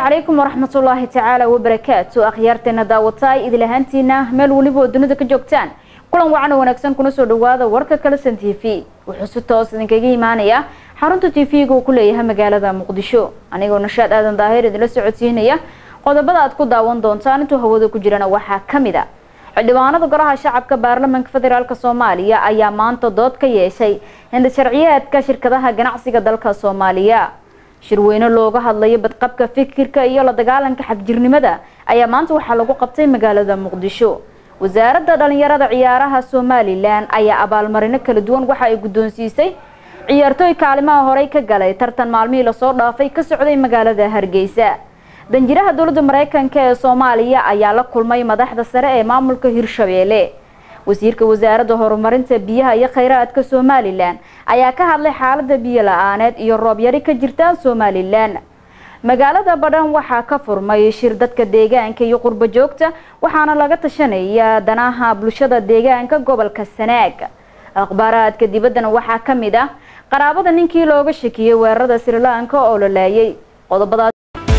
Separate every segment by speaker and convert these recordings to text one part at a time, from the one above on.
Speaker 1: calaykum waraxmatullaahi tacaala wabarakaatu akhyaarteena daawataay idil ahaantiina meel weliba oo dunida ka joogtaan kulan wacan oo wanaagsan kuna soo dhawaada warka kalesan t v wuxuu si toos idinkaga imaanaya xarunta t v-ga uu ku leeyahay magaalada muqdisho anigoo nashaad aadan daahir idinla socodsiinaya qodobada aad ku daawan doontaan intuu hawada ku jirana waxaa kamid a xildhibaanada golaha shacabka baarlamaanka federaalk soomaaliya ayaa maanta dood ka yeeshay hinda sharciyeedka shirkadaha ganacsiga dalka soomaaliya shirweyne looga hadlayo badqabka fikirka iyo la dagaalanka xagjirnimada ayaa maanta waxaa lagu qabtay magaalada muqdisho wasaaradda dhalinyarada ciyaaraha somalilan ayaa abaalmarino kala duwan waxa ay guddoonsiisay ciyaartooy kaalimaha horey ka galay tartan maalmihii lasoo dhaafay ka socday magaalada hargeysa danjiraha dowladda mareykanka ee soomaaliya ayaa la kulmay madaxda sare ee maamulka hirshabeelle wasiirka wasaaradda horumarinta biyaha iyo kheyraadka somalilan ayaa ka hadlay xaalada biyo la-aaneed iyo roob yari ka jirta somalilan magaalada badhan waxaa ka furmay shir dadka deegaanka iyo qurbo joogta waxaana laga tashanaya danaha bulshada deegaanka gobolka sanaag akhbaaraadka dibaddana waxaa ka mid ah qaraabada ninkii looga shakiyey weerarada srilanka oo la laayay qodobadaas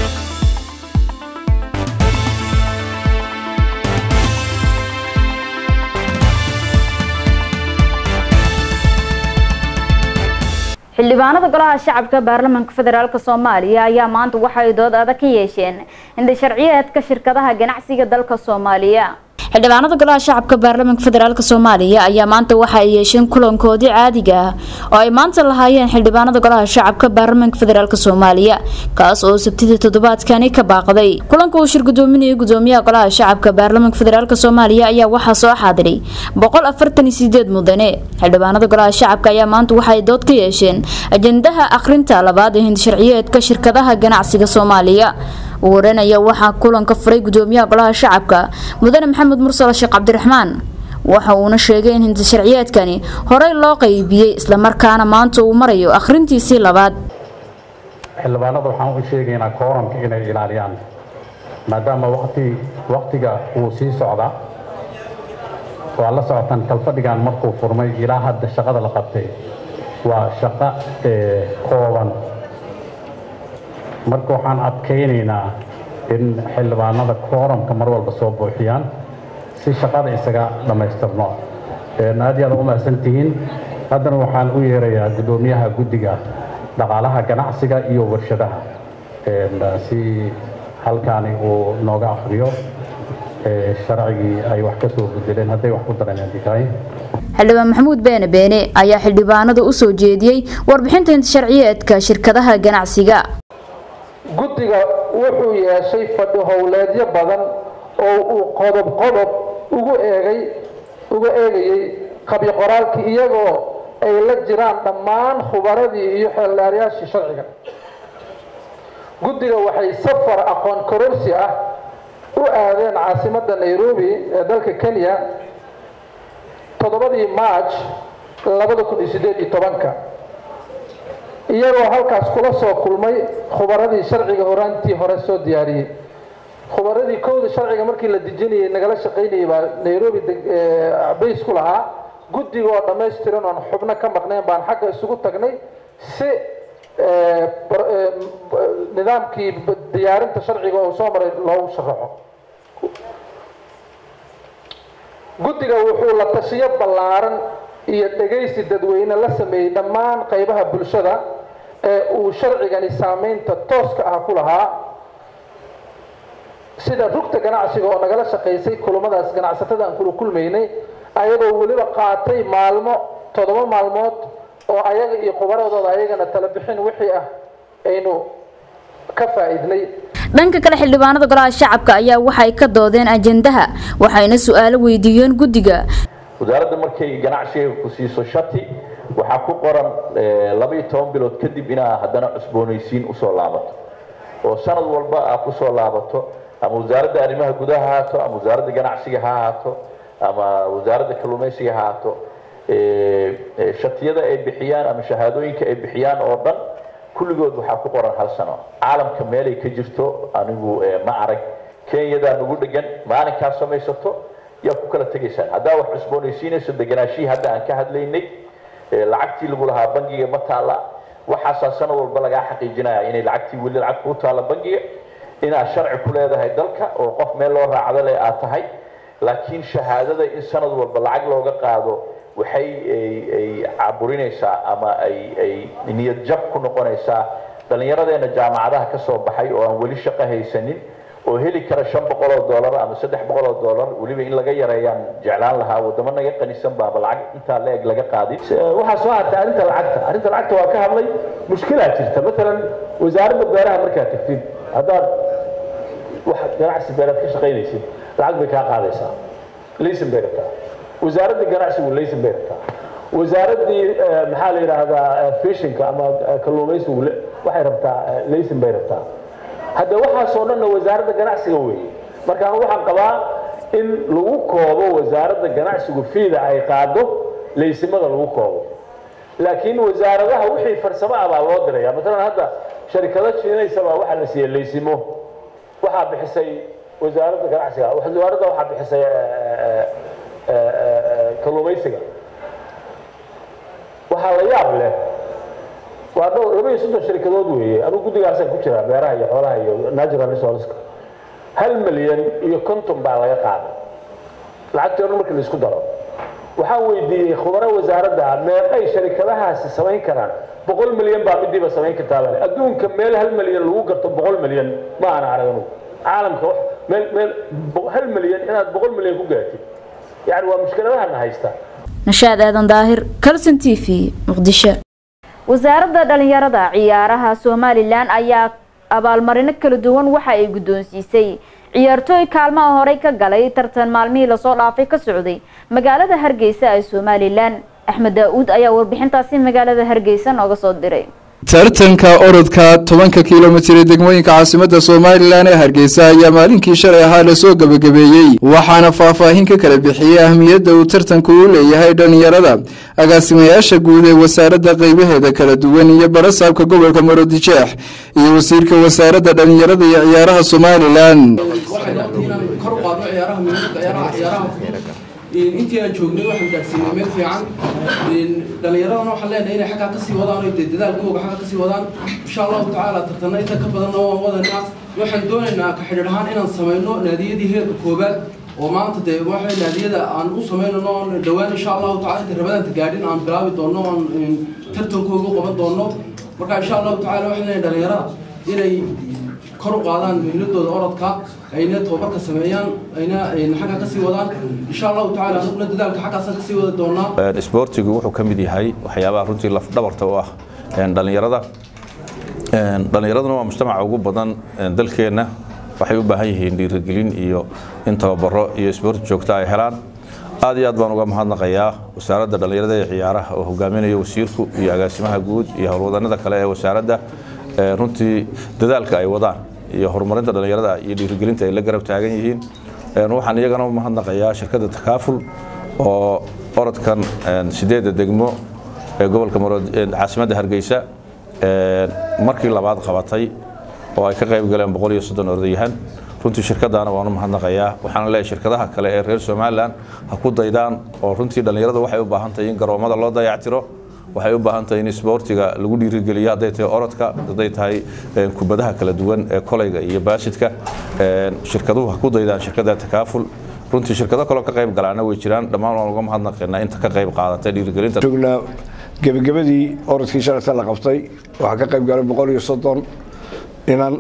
Speaker 1: xildhibaanada golaha shacabka baarlamaanka federaalk soomaaliya ayaa maanta waxay dood adag ka yeesheen hinda sharciyeedka shirkadaha ganacsiga dalka soomaaliya xildhibaanada golaha shacabka baarlamaanka federaalk soomaaliya ayaa maanta waxa ay yeesheen kulankoodii caadiga ah oo ay maanta lahaayeen xildhibaanada golaha shacabka baarlamaanka federaalk soomaaliya kaas oo sabtidii toddobaadkani ka baaqday kulanka uu shir gudoominayay gudoomiyaha golaha shacabka baarlamaanka federaalk soomaaliya ayaa waxaa soo xaadiray boqol afartan iyo sideed mudane xildhibaanada golaha shacabka ayaa maanta waxaay dood ka yeesheen ajendaha akhrinta labaad ee hindasharciyeedka shirkadaha ganacsiga soomaaliya uu waranaya waxaa kulanka furay gudoomiyaha golaha shacabka mudane maxamed mursal sheekh cabdiraxmaan waxa uuna sheegay in hinda sharciyeedkani horey loo qaybiyey islamarkaana maanta uu marayo akhrintiisii labaad
Speaker 2: xildhibaanada waxaan u sheegaynaa kooramka inay ilaaliyaan maadaama wati waktiga uu sii socdaa waa la socotaan kalfadhigan markuu furmay ilaa hadda shaqada la qabtay waa shaqo kooban marka waxaan adkaynaynaa in xildhibaanada kooramka mar walba soo buuxiyaan si shaqada isaga dhammaystirno aad iyo aad u mahadsantihiin haddana waxaan u yeerayaa guddoomiyaha guddiga dhaqaalaha ganacsiga iyo warshadaha si halkaani uu nooga akhriyo sharcigii ay wax ka soo bedeleen hadday wax ku dareen tahay
Speaker 1: xildhibaan maxamuud beene beene ayaa xildhibaanada u soo jeediyey warbixinta hinta sharciyeedka shirkadaha ganacsiga
Speaker 3: guddiga wuxuu yeeshay fadhi howleedyo badan oo uu qodob qodob ugu eegay uga eegayay qabyo qoraalkii iyagoo ay la jiraan dhammaan khubaradii iyo xeeldhaaryaashii sharciga guddiga waxay safar aqoon kororsi ah u aadeen caasimadda nairobi ee dalka kenya toddobadii march labada kun iyo siddeed iyo tobanka iyagoo halkaas kula soo kulmay khubaradii sharciga horaantii hore soo diyaariyey khubaradii kowda sharciga markii la dejinayay nagala shaqaynayay baa nairobi bays ku lahaa guddiga oo dhammaystiran oon xubno ka maqnayn baan xagga isugu tagnay si nidaamkii diyaarinta sharciga oo soo maray loogu sharaxo guddiga wuxuu la tashiyo ballaaran iyo dhegaysi dadweyne la sameeyey dhammaan qaybaha bulshada ee uu sharcigani saameynta tooska ah ku lahaa sida rugta ganacsiga oo nagala shaqaysay kulamadaas ganacsatada aan kula kulmaynay ayagoo weliba qaatay maalmo toddoba maalmood oo ayaga iyo khubaradooda ayagana tala bixin wixii ah aynu ka faa'iidnay
Speaker 1: dhanka kale xildhibaanada golaha shacabka ayaa waxay ka doodeen ajendaha waxayna su-aalo weydiiyeen guddiga
Speaker 4: wasaaradda markay ganacsiga ku siiso shati waxaa ku qoran labaiyo toban bilood kadib inaa haddana cusboonaysiin usoo laabato oo sanad walba aa kusoo laabato ama wasaaradda arrimaha gudaha ha haato ama wasaaradda ganacsiga ha ahaato ama wasaaradda kalluumaysiga ha ahaato shatiyada ay bixiyaan ama shahaadooyinka ay bixiyaan oo dhan kulligood waxaa ku qoran hal sano caalamka meelay ka jirto anigu ma arag kenyadaa nagu dhegan maalinkaa samaysato yaa ku kala tegaysaan haddaa wax cusboonaysiinayso deganaashihii hadda aan ka hadlaynay lacagtii lagu lahaa bangiga ma taalla waxaasaa sanad walba lagaa xaqiijinaya inay lacagtii weli lacag kuu taalla bangiga inaad sharci ku leedahay dalka oo qof meel loo raacdo leh aad tahay laakiin shahaadada in sanad walba lacag looga qaado waxay ay caburinaysaa ama ay ay niyad jab ku noqonaysaa dhallinyaradeena jaamacadaha ka soo baxay oo aan weli shaqo haysanin oo heli kara shan boqol oo dollar ama saddex boqol oo dollar weliba in laga yareeyaan jeclaan lahaa wadamo naga qanisan baaba lacag intaa la-eg laga qaadin
Speaker 5: waxaa soo hartay arrinta lacagta arrinta lacagta waa ka hadlay mushkilaa jirta matalan wasaaradda beeraha markaad tagtid haddaad wax ganacsi beeraad ka shaqaynaysid lacag bay kaa qaadaysaa laysan bay rabtaa wasaaradda ganacsigu laysan bay rabtaa wasaaraddii maxaa la yidhaahdaa fishinka ama kalluumaysigu waxay rabtaa laysan bay rabtaa hadda waxaasoo dhanna wasaaradda ganacsiga weeye markaan waxaan qabaa in lagu koobo wasaaradda ganacsigu fiida ay qaado laysimada lagu koobo laakiin wasaaradaha wixii farsamo ah baa loo diraya matalan hadda sharikado shiinaysa baa waxaa la siiyey laysimo waxaa bixisay wasaaradda ganacsiga wasaaradda waxaa bixisay kalluumaysiga waxaa la yaab leh waa dhowr laba iyo soddon sharikadood weeye anugu guddigaasaan ku jiraa beeraha iyo xoolaha iyo natural resourceska hal milyan iyo konton baa laga qaaday lacagtii o dhan markii laisku daro waxaan weydiiyey khubaro wasaaradda meeqay sharikadahaasi samayn karaan boqol milyan baa midiiba samayn kartaa bale adduunka meel hal milyan lagu garto boqol milyan ma ana arag anugu caalamka meel meel hal milyan inaad boqol milyan ku gaartid yani waa mushkiladahana haysta
Speaker 1: nashaad aadan daahir calson t v muqdisho wasaaradda dhalinyarada ciyaaraha somalilan ayaa abaalmarino kala duwan waxa ay guddoonsiisay ciyaartooy kaalmaha horey ka galay tartan maalmihii lasoo dhaafay ka socday magaalada hargeysa ee somalilan axmed daa-uud ayaa warbixintaasi magaalada hargeysa nooga soo diray
Speaker 6: tartanka orodka tobanka kilomitir ee degmooyinka caasimada somalilan ee hargeysa ayaa maalinkii shalay ahaa lasoo gebagabeeyey waxaana faahfaahin ka kala bixiyey ahmiyadda uu tartanku u leeyahay dhallinyarada agaasimayaasha guud ee wasaaradda qeybaheeda kala duwan iyo barasaabka gobolka marodijeex iyo wasiirka wasaaradda dhallinyarada iyo ciyaaraha somalilan
Speaker 7: intii aan joognay waxaan gaadhsiinay meel fiican dhallinyaradana waxaan leenahay inay xaggaa kasii wadaan oo dadaalkooga xaggaa kasii wadaan insha allahu tacaala tartana inta ka badanna waan wadanaa waxaan doonaynaa ka xidhiir ahaan inaan samayno naadiyadii heerka koobaad oo maanta dee waxay naadiyada aan u samaynano oon dhowaan insha allahu tacala inta rabadaanta gaadhin aan bilaabi doonno oon tartankooga u qaban doonno marka insha allahu tacala waxaan leenahay dhallinyarada inay kor u qaadaan mihladooda orodka ayna tababarka sameeyaan ayna xagga kasii wadaan insha allahu tacala anuguna dadaalka xaggaasaan kasii wada doonaa
Speaker 4: isboortigu wuxuu ka mid yahay waxyaabaha runtii lafdhabarta u ah dhallinyarada dhallinyaraduna waa mujtamaca ugu badan dalkeenna waxay u baahan yihiin dhiirigelin iyo in tababaro iyo isboorti joogta ay helaan aad iyo aad baan uga mahadnaqayaa wasaaradda dhallinyarada ee ciyaaraha oo hogaaminaya wasiirku iyo agaasimaha guud iyo howlwadanada kale ee wasaaradda runtii dadaalka ay wadaan iyo horumarinta dhallinyarada iyo dhiirigelinta ay la garab taagan yihiin waxaan iyagana u mahadnaqayaa shirkadda takaaful oo orodkan sideedda degmo ee gobolka caasimadda hargeysa markii labaad qabatay oo ay ka qayb galeen boqol iyo soddon orodyahan runtii shirkadaana waan u mahadnaqayaa waxaana leeyahay shirkadaha kale ee reer somalilan ha ku daydaan oo runtii dhallinyarada waxay u baahan tahay in garoomada loo dayactiro waxay u baahan tahay in isboortiga lagu dhiirigeliyo hadday tahay orodka hadday tahay kubadaha kala duwan ee kolayga iyo baasidka shirkaduhu ha ku daydaan shirkada takaaful runtii shirkado kaloo ka qayb galaana way jiraan dhammaan waan uga mahadnaqaynaa inta ka qayb qaadatay dhiirigelinta
Speaker 8: joognaa gebagabadii orodkii shalayta la qabtay waxaa ka qayb galay boqol iyo soddon inan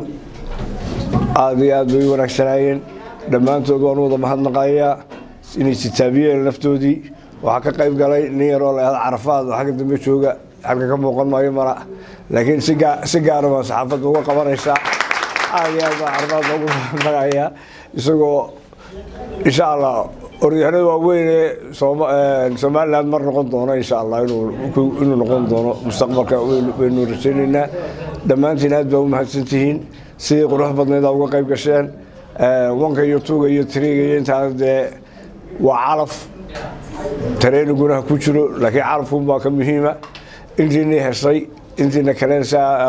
Speaker 8: aada iyo aad bay u wanaagsanaayeen dhammaantood waan u wada mahadnaqayaa inay sitaabiyeen naftoodii waxaa ka qayb galay nin yaroo la yahda carafaad oo xagga dambe jooga xagga ka muuqan maayo mara laakiin si gaara baa saxaafadda uga qabanaysaa aada iyo aad baa carafaadda ugu mahadnaqayaa isagoo insha allah oryahanada waaweyn ee somaliland mar noqon doono insha allah inuu noqon doono mustaqbalka waynu rajaynaynaa dhammaantiin aad baa u mahadsantihiin sidii qurux badnaydaa uga qayb gasheen wanka iyo tuuga iyo tiriga iyo intaana dee waa calaf tareeniguna ha ku jiro laakiin calafkunbaa ka muhiima intiinii heshay intiina kalen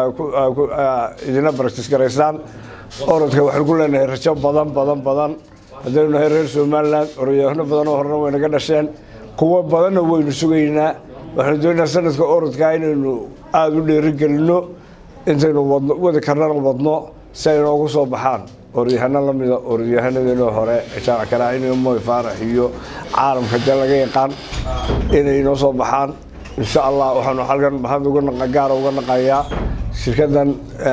Speaker 8: idina baragtis garaysaan orodka waxaan ku leenahay rajo badan badan badan haddaynu nahay reer somaliland orodyaano badanoo horena waynaga dhasheen kuwo badanna waynu sugaynaa waxaanu doonaynaa sanadka orodka inaynu aada u dheerigelinno intaynu wadno wadi karnana wadno si ay noogu soo baxaan orodyahanno la mida orodyahanadeenoo hore jaamac karaacin moy faarax iyo caalamka dee laga yaqaan inay noo soo baxaan insha allah waxaanu halkan mahad uga gaara uga naqayaa shirkadan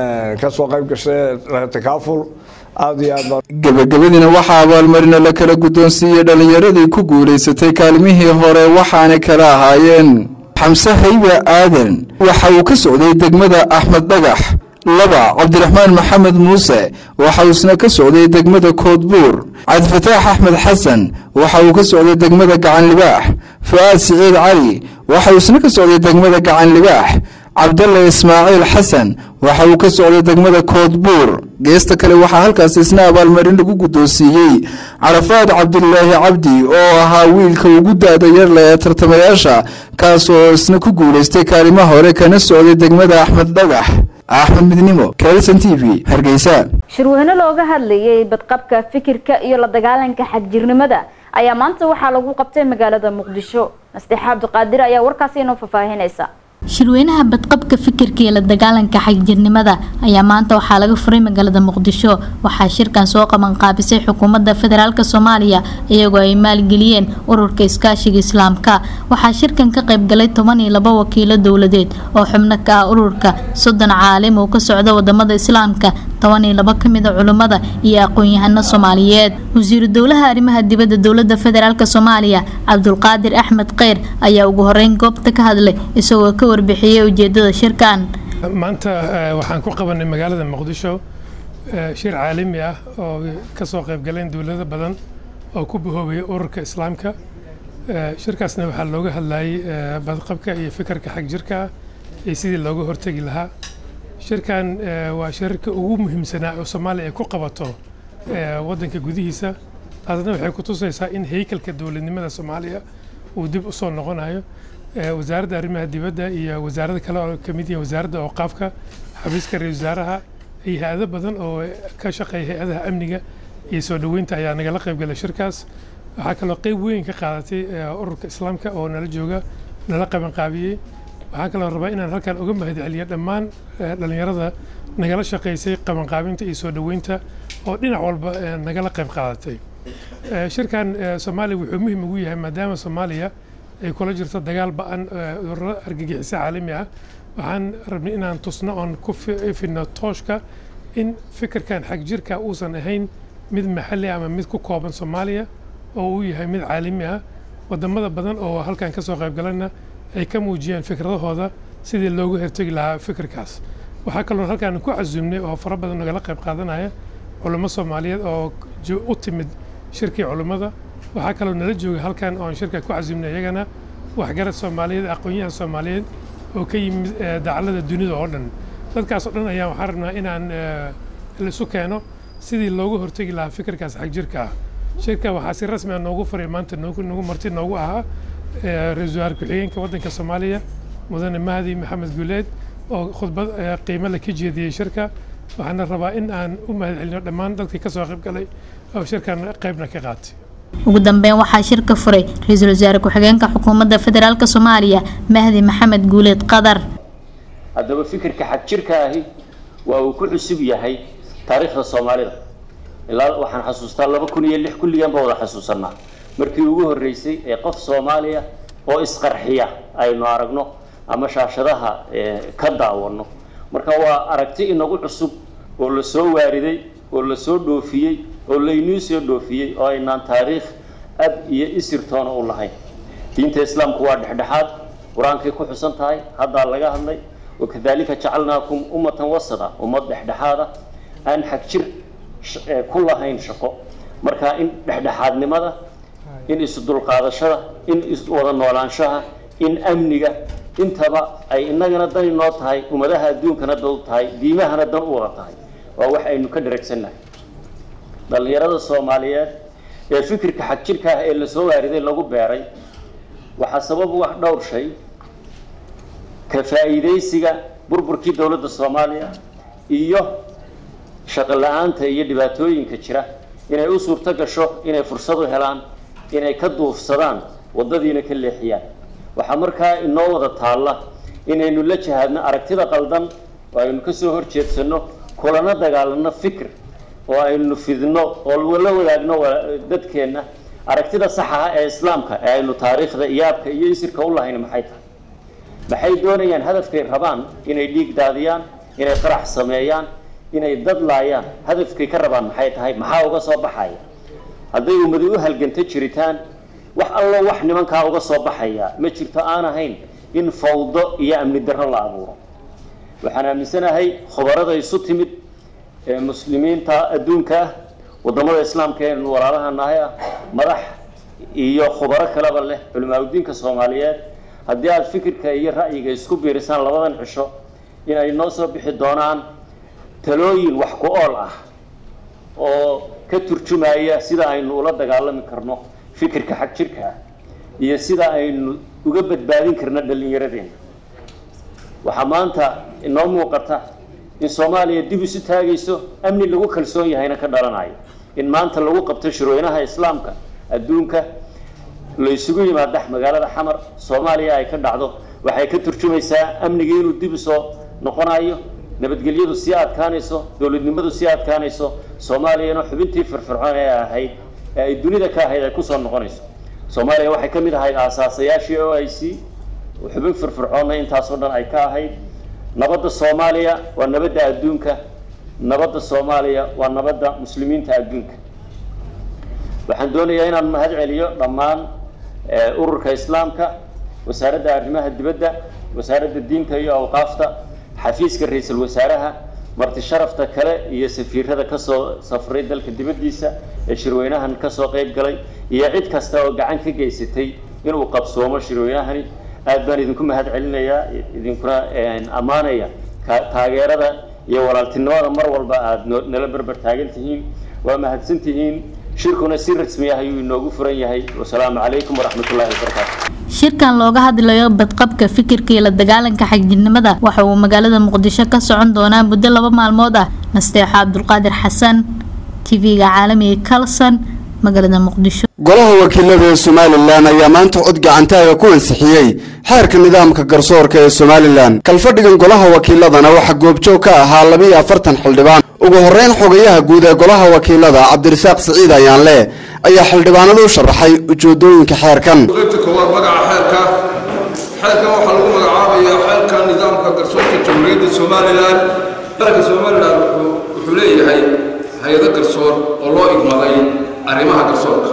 Speaker 8: ka soo qayb gashay takaaful aada iyo aad baa
Speaker 6: gebagabadiina waxaa abaalmarina la kala guddoonsiiyey dhallinyaradii ku guulaysatay kaalmihii hore waxaana kala ahaayeen xamse haybe aadan waxa uu ka socday degmada axmed dhagax laba cabdiraxmaan maxamed muuse waxa uu isna ka socday degmada koodbuur cabdifataax axmed xasan waxa uu ka socday degmada gacan libaax fu-aad siciid cali waxa uu isna ka socday degmada gacan libaax cabdalle ismaaciil xasan waxa uu ka socday degmada koodbuur geesta kale waxaa halkaas isna abaalmarin lagu guddoonsiiyey carafaad cabdilaahi cabdi oo ahaa wiilka ugu da-da yarle ee tartamayaasha kaas oo isna ku guulaystay kaalima hore kana socday degmada axmed dhagax axmed midnimo kalson t v hargeysa
Speaker 1: shirweyne looga hadlayay badqabka fikirka iyo la dagaalanka xagjirnimada ayaa maanta waxaa lagu qabtay magaalada muqdisho nasteexa cabdiqaadir ayaa warkaasi inoo faahfaahinaysa
Speaker 9: shirweynaha badqabka fikirka iyo la dagaalanka xagjirnimada ayaa maanta waxaa laga furay magaalada muqdisho waxaa shirkan soo qabanqaabisay xukuumadda federaalk soomaaliya iyagoo ay maalgeliyeen ururka iskaashiga islaamka waxaa shirkan ka qaybgalay toban iyo labo wakiilo dowladeed oo xubno ka ah ururka soddon caalim oo ka socda wadamada islaamka toban iyo labo kamid a culimmada iyo aqoon-yahano soomaaliyeed wasiiru dowlaha arrimaha dibadda dowlada federaalk soomaaliya cabdulqaadir axmed kheyr ayaa ugu horeyn goobta ka hadlay isagoo ka warbixiyey ujeedada shirkan
Speaker 10: maanta waxaan ku qabanay magaalada muqdisho shir caalami ah oo ka soo qaybgaleen dowlado badan oo ku bahoobaya ururka islaamka shirkaasna waxaa looga hadlayay badqabka iyo fikirka xag jirka iyo sidii looga hortegi lahaa shirkan waa shirarka ugu muhiimsanaa oo soomaaliya ay ku qabato waddanka gudihiisa taasna waxay ku tusaysaa in haykalka dowladnimada soomaaliya uu dib u soo noqonayo wasaaradda arrimaha dibadda iyo wasaarada kale oo ka mid yihiin wasaaradda awqaafka xafiiska ra-isul wasaaraha iyo hay-ado badan oo ka shaqeeya hay-adaha amniga iyo soo dhoweynta ayaa nagala qaybgalay shirkaas waxaa kaloo qeyb weyn ka qaadatay ururka islaamka oo nala jooga nala qabanqaabiyey waxaan kaloo rabaa inaan halkan uga mahadceliyo dhammaan dhallinyarada nagala shaqaysay qabanqaabinta iyo soo dhoweynta oo dhinac walba nagala qayb qaadatay shirkan soomaaliya wuxuu muhiim ugu yahay maadaama soomaaliya ay kula jirto dagaal ba-an ururo argagixiso caalami ah waxaan rabnay inaan tusno oon ku fidno tooshka in fikirkan xag jirka uusan ahayn mid maxalli ama mid ku kooban soomaaliya oo uu yahay mid caalami ah wadamada badan oo halkan ka soo qaybgalana ay ka muujiyeen fikradahooda sidii loogu hortegi lahaa fikirkaas waxaa kaloo halkaan ku casuumnay oo fara badan nagala qayb qaadanaya culummo soomaaliyeed oo u timid shirkii culummada waxaa kaloo nala jooga halkan oon shirka ku casuumnay iyagana waxgarad soomaaliyeed aqoon-yahan soomaaliyeed oo ka yimid dacallada dunida oo dhan dadkaas oo dhan ayaa waxaan rabnaa inaan laisu keeno sidii loogu hortegi lahaa fikirkaas xag jirka ah shirka waxaa si rasmi ah noogu faray maanta noogu nagu marti noogu ahaa ra-iisul wasaar ku-xigeenka waddanka soomaaliya mudane mahdi maxamed guuleed oo khudbad qiimo leh ka jeediyey shirka waxaana rabaa in aan u mahadcelino dhammaan dadkii ka soo qayb galay oo shirkan qaybna ka qaatay
Speaker 9: ugu dambeyn waxaa shirka furay ra-iisul wasaare ku-xigeenka xukuumadda federaalk soomaaliya mahdi maxamed guuleed qadar
Speaker 11: haddaba fikirka xag jirka ahi waa uu ku cusub yahay taariikhda soomaalida ilaa waxaan xasuustaa laba kun iyo lix kulligan ba wada xasuusanaa markii ugu horreysay ee qof soomaaliya oo isqarxiya aynu aragno ama shaashadaha ka daawano marka waa aragti inagu cusub oo la soo waariday oo la soo dhoofiyey oo laynuu soo dhoofiyey oo aynaan taariikh ab iyo isirtoona u lahayn diinta islaamku waa dhexdhexaad qur-aankay ku xusan tahay haddaa laga hadlay wakadalika jacalnaakum ummatan wasada ummad dhexdhexaada aan xag jir ku lahayn shaqo marka in dhexdhexaadnimada in isdulqaadashada in iswada noolaanshaha in amniga intaba ay innagana dan inoo tahay ummadaha adduunkana dan u tahay diimahana dan u wada tahay waa wax aynu ka dharagsannahay dhallinyarada soomaaliyeed ee fikirka xag jirka ah ee lasoo waariday lagu beeray waxaa sabab u ah dhowr shay ka faa'iidaysiga burburkii dowladda soomaaliya iyo shaqo la-aanta iyo dhibaatooyinka jira inay u suurto gasho inay fursad u helaan inay ka duufsadaan waddadiina ka leexiyaan waxaa markaa inoo wada taalla inaynu la jihaadno aragtida qaldan oo aynu ka soo horjeedsanno kulana dagaalano fikir oo aynu fidno oo la wadaagno dadkeenna aragtida saxa ah ee islaamka ee aynu taariikhda iyaabka iyo isirka u lahayn maxay tahay maxay doonayaan hadafkay rabaan inay dhiig daadiyaan inay qarax sameeyaan inay dad laayaan hadafkay ka rabaan maxay tahay maxaa uga soo baxaya hadday ummadi u halganto jiritaan wax allo wax nimankaa uga soo baxaya ma jirto aan ahayn in fawdo iyo amni darro la abuuro waxaan aaminsanahay khubarada isu timid ee muslimiinta adduunka ah wadamada islaamka ee walaalaha nahay ah madax iyo khubaro kaleba leh culimaadudiinka soomaaliyeed haddii aada fikirka iyo ra'yiga isku biirisaan labadan cisho inay noo soo bixi doonaan talooyin wax ku ool ah oo ka turjumaya sida aynu ula dagaalami karno fikirka xag jirka ah iyo sida aynu uga badbaadin karno dhallinyaradeenna waxaa maanta inoo muuqata in soomaaliya dib isu taagayso amni lagu kalsoon yahayna ka dhalanayo in maanta lagu qabto shirweynaha islaamka adduunka la isugu yimaada magaalada xamar soomaaliya ay ka dhacdo waxay ka turjumaysaa amnigii inuu dib usoo noqonayo nabadgelyadu sii adkaanayso dowladnimadu sii adkaanayso soomaaliyana xubintii firfircoon ee ahayd ee ay dunida ka ahayd ay kusoo noqonayso soomaaliya waxay ka mid ahayd aasaasayaashii o i c xubin firfircoonna intaasoo dhan ay ka ahayd nabadda soomaaliya waa nabadda adduunka nabadda soomaaliya waa nabadda muslimiinta adduunka waxaan doonayaa inaan mahad celiyo dhammaan ururka islaamka wasaaradda arrimaha dibadda wasaaradda diinta iyo awqaafta xafiiska ra-iisul wasaaraha marti sharafta kale iyo safiirada kasoo safray dalka dibaddiisa ee shirweynahan kasoo qeyb galay iyo cid kasta oo gacan ka geysatay inuu qabsoomo shirweynahani aad baan idinku mahad celinayaa idinkuna ammaanaya taageerada iyo walaaltinimada mar walba aada nala berber taagan tihiin waa mahadsan tihiin shirkuna si rasmi ah ayuu inoogu furan yahay wasalaamu calaykum waraxmatullahi wabarakaatu
Speaker 9: shirkan looga hadlayo badqabka fikirka iyo la dagaalanka xagjirnimada waxa uu magaalada muqdisho ka socon doonaa muddo laba maalmood ah nasteexo cabdulqaadir xasan tv-ga caalamiga kalson magaalada muqdisho
Speaker 12: golaha wakiilada ee somalilan ayaa maanta cod gacantaaga ku ansixiyey xeerka nidaamka garsoorka ee somalilan kalfadhigan golaha wakiiladana waxaa goobjoog ka ahaa labiiyo afartan xildhibaan ugu horreyn xogayaha guud ee golaha wakiilada cabdirasaaq siciid ayaanle ayaa xildhibaanada u sharaxay ujeedooyinka xeerkan
Speaker 13: qaybta koowaad magaca xeerka xeerkan waxaa lagu magacaabayaa xeerka nidaamka garsoorka jamhuuriyadda somalilan qaranka somalilan wuxuu leeyahay hay-ado garsoor oo loo igmaday arrimaha garsoorka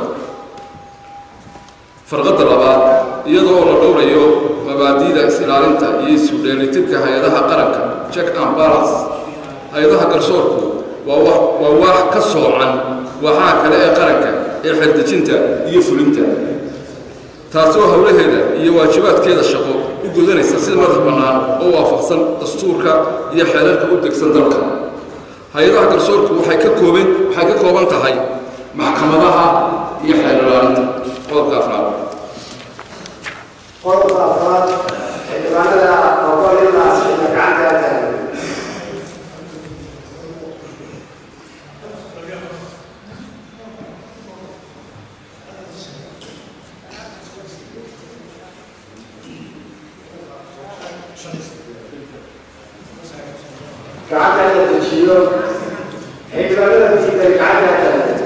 Speaker 13: farqadda labaad iyadoo la dhowrayo mabaadi'da is-ilaalinta iyo isu dheelitirka hay-adaha qaranka check and balance hay-adaha garsoorku waa wax waa wax ka soocan waxaa kale ee qaranka ee xeldejinta iyo fulinta taasoo howlaheeda iyo waajibaadkeeda shaqo u gudanaysa sida madax bannaan oo waafaqsan dastuurka iyo xeerarka u degsan dalka hay-adaha garsoorku waxay ka kooban waxay ka kooban tahay maxkamadaha iyo xeer ilaalinta qodobka afraad
Speaker 14: qodobka afraad xildhibaanada ogolyadaas xilka gacanta taagan gacanta la dejiyo xildhibaanada diidan gacanta taagan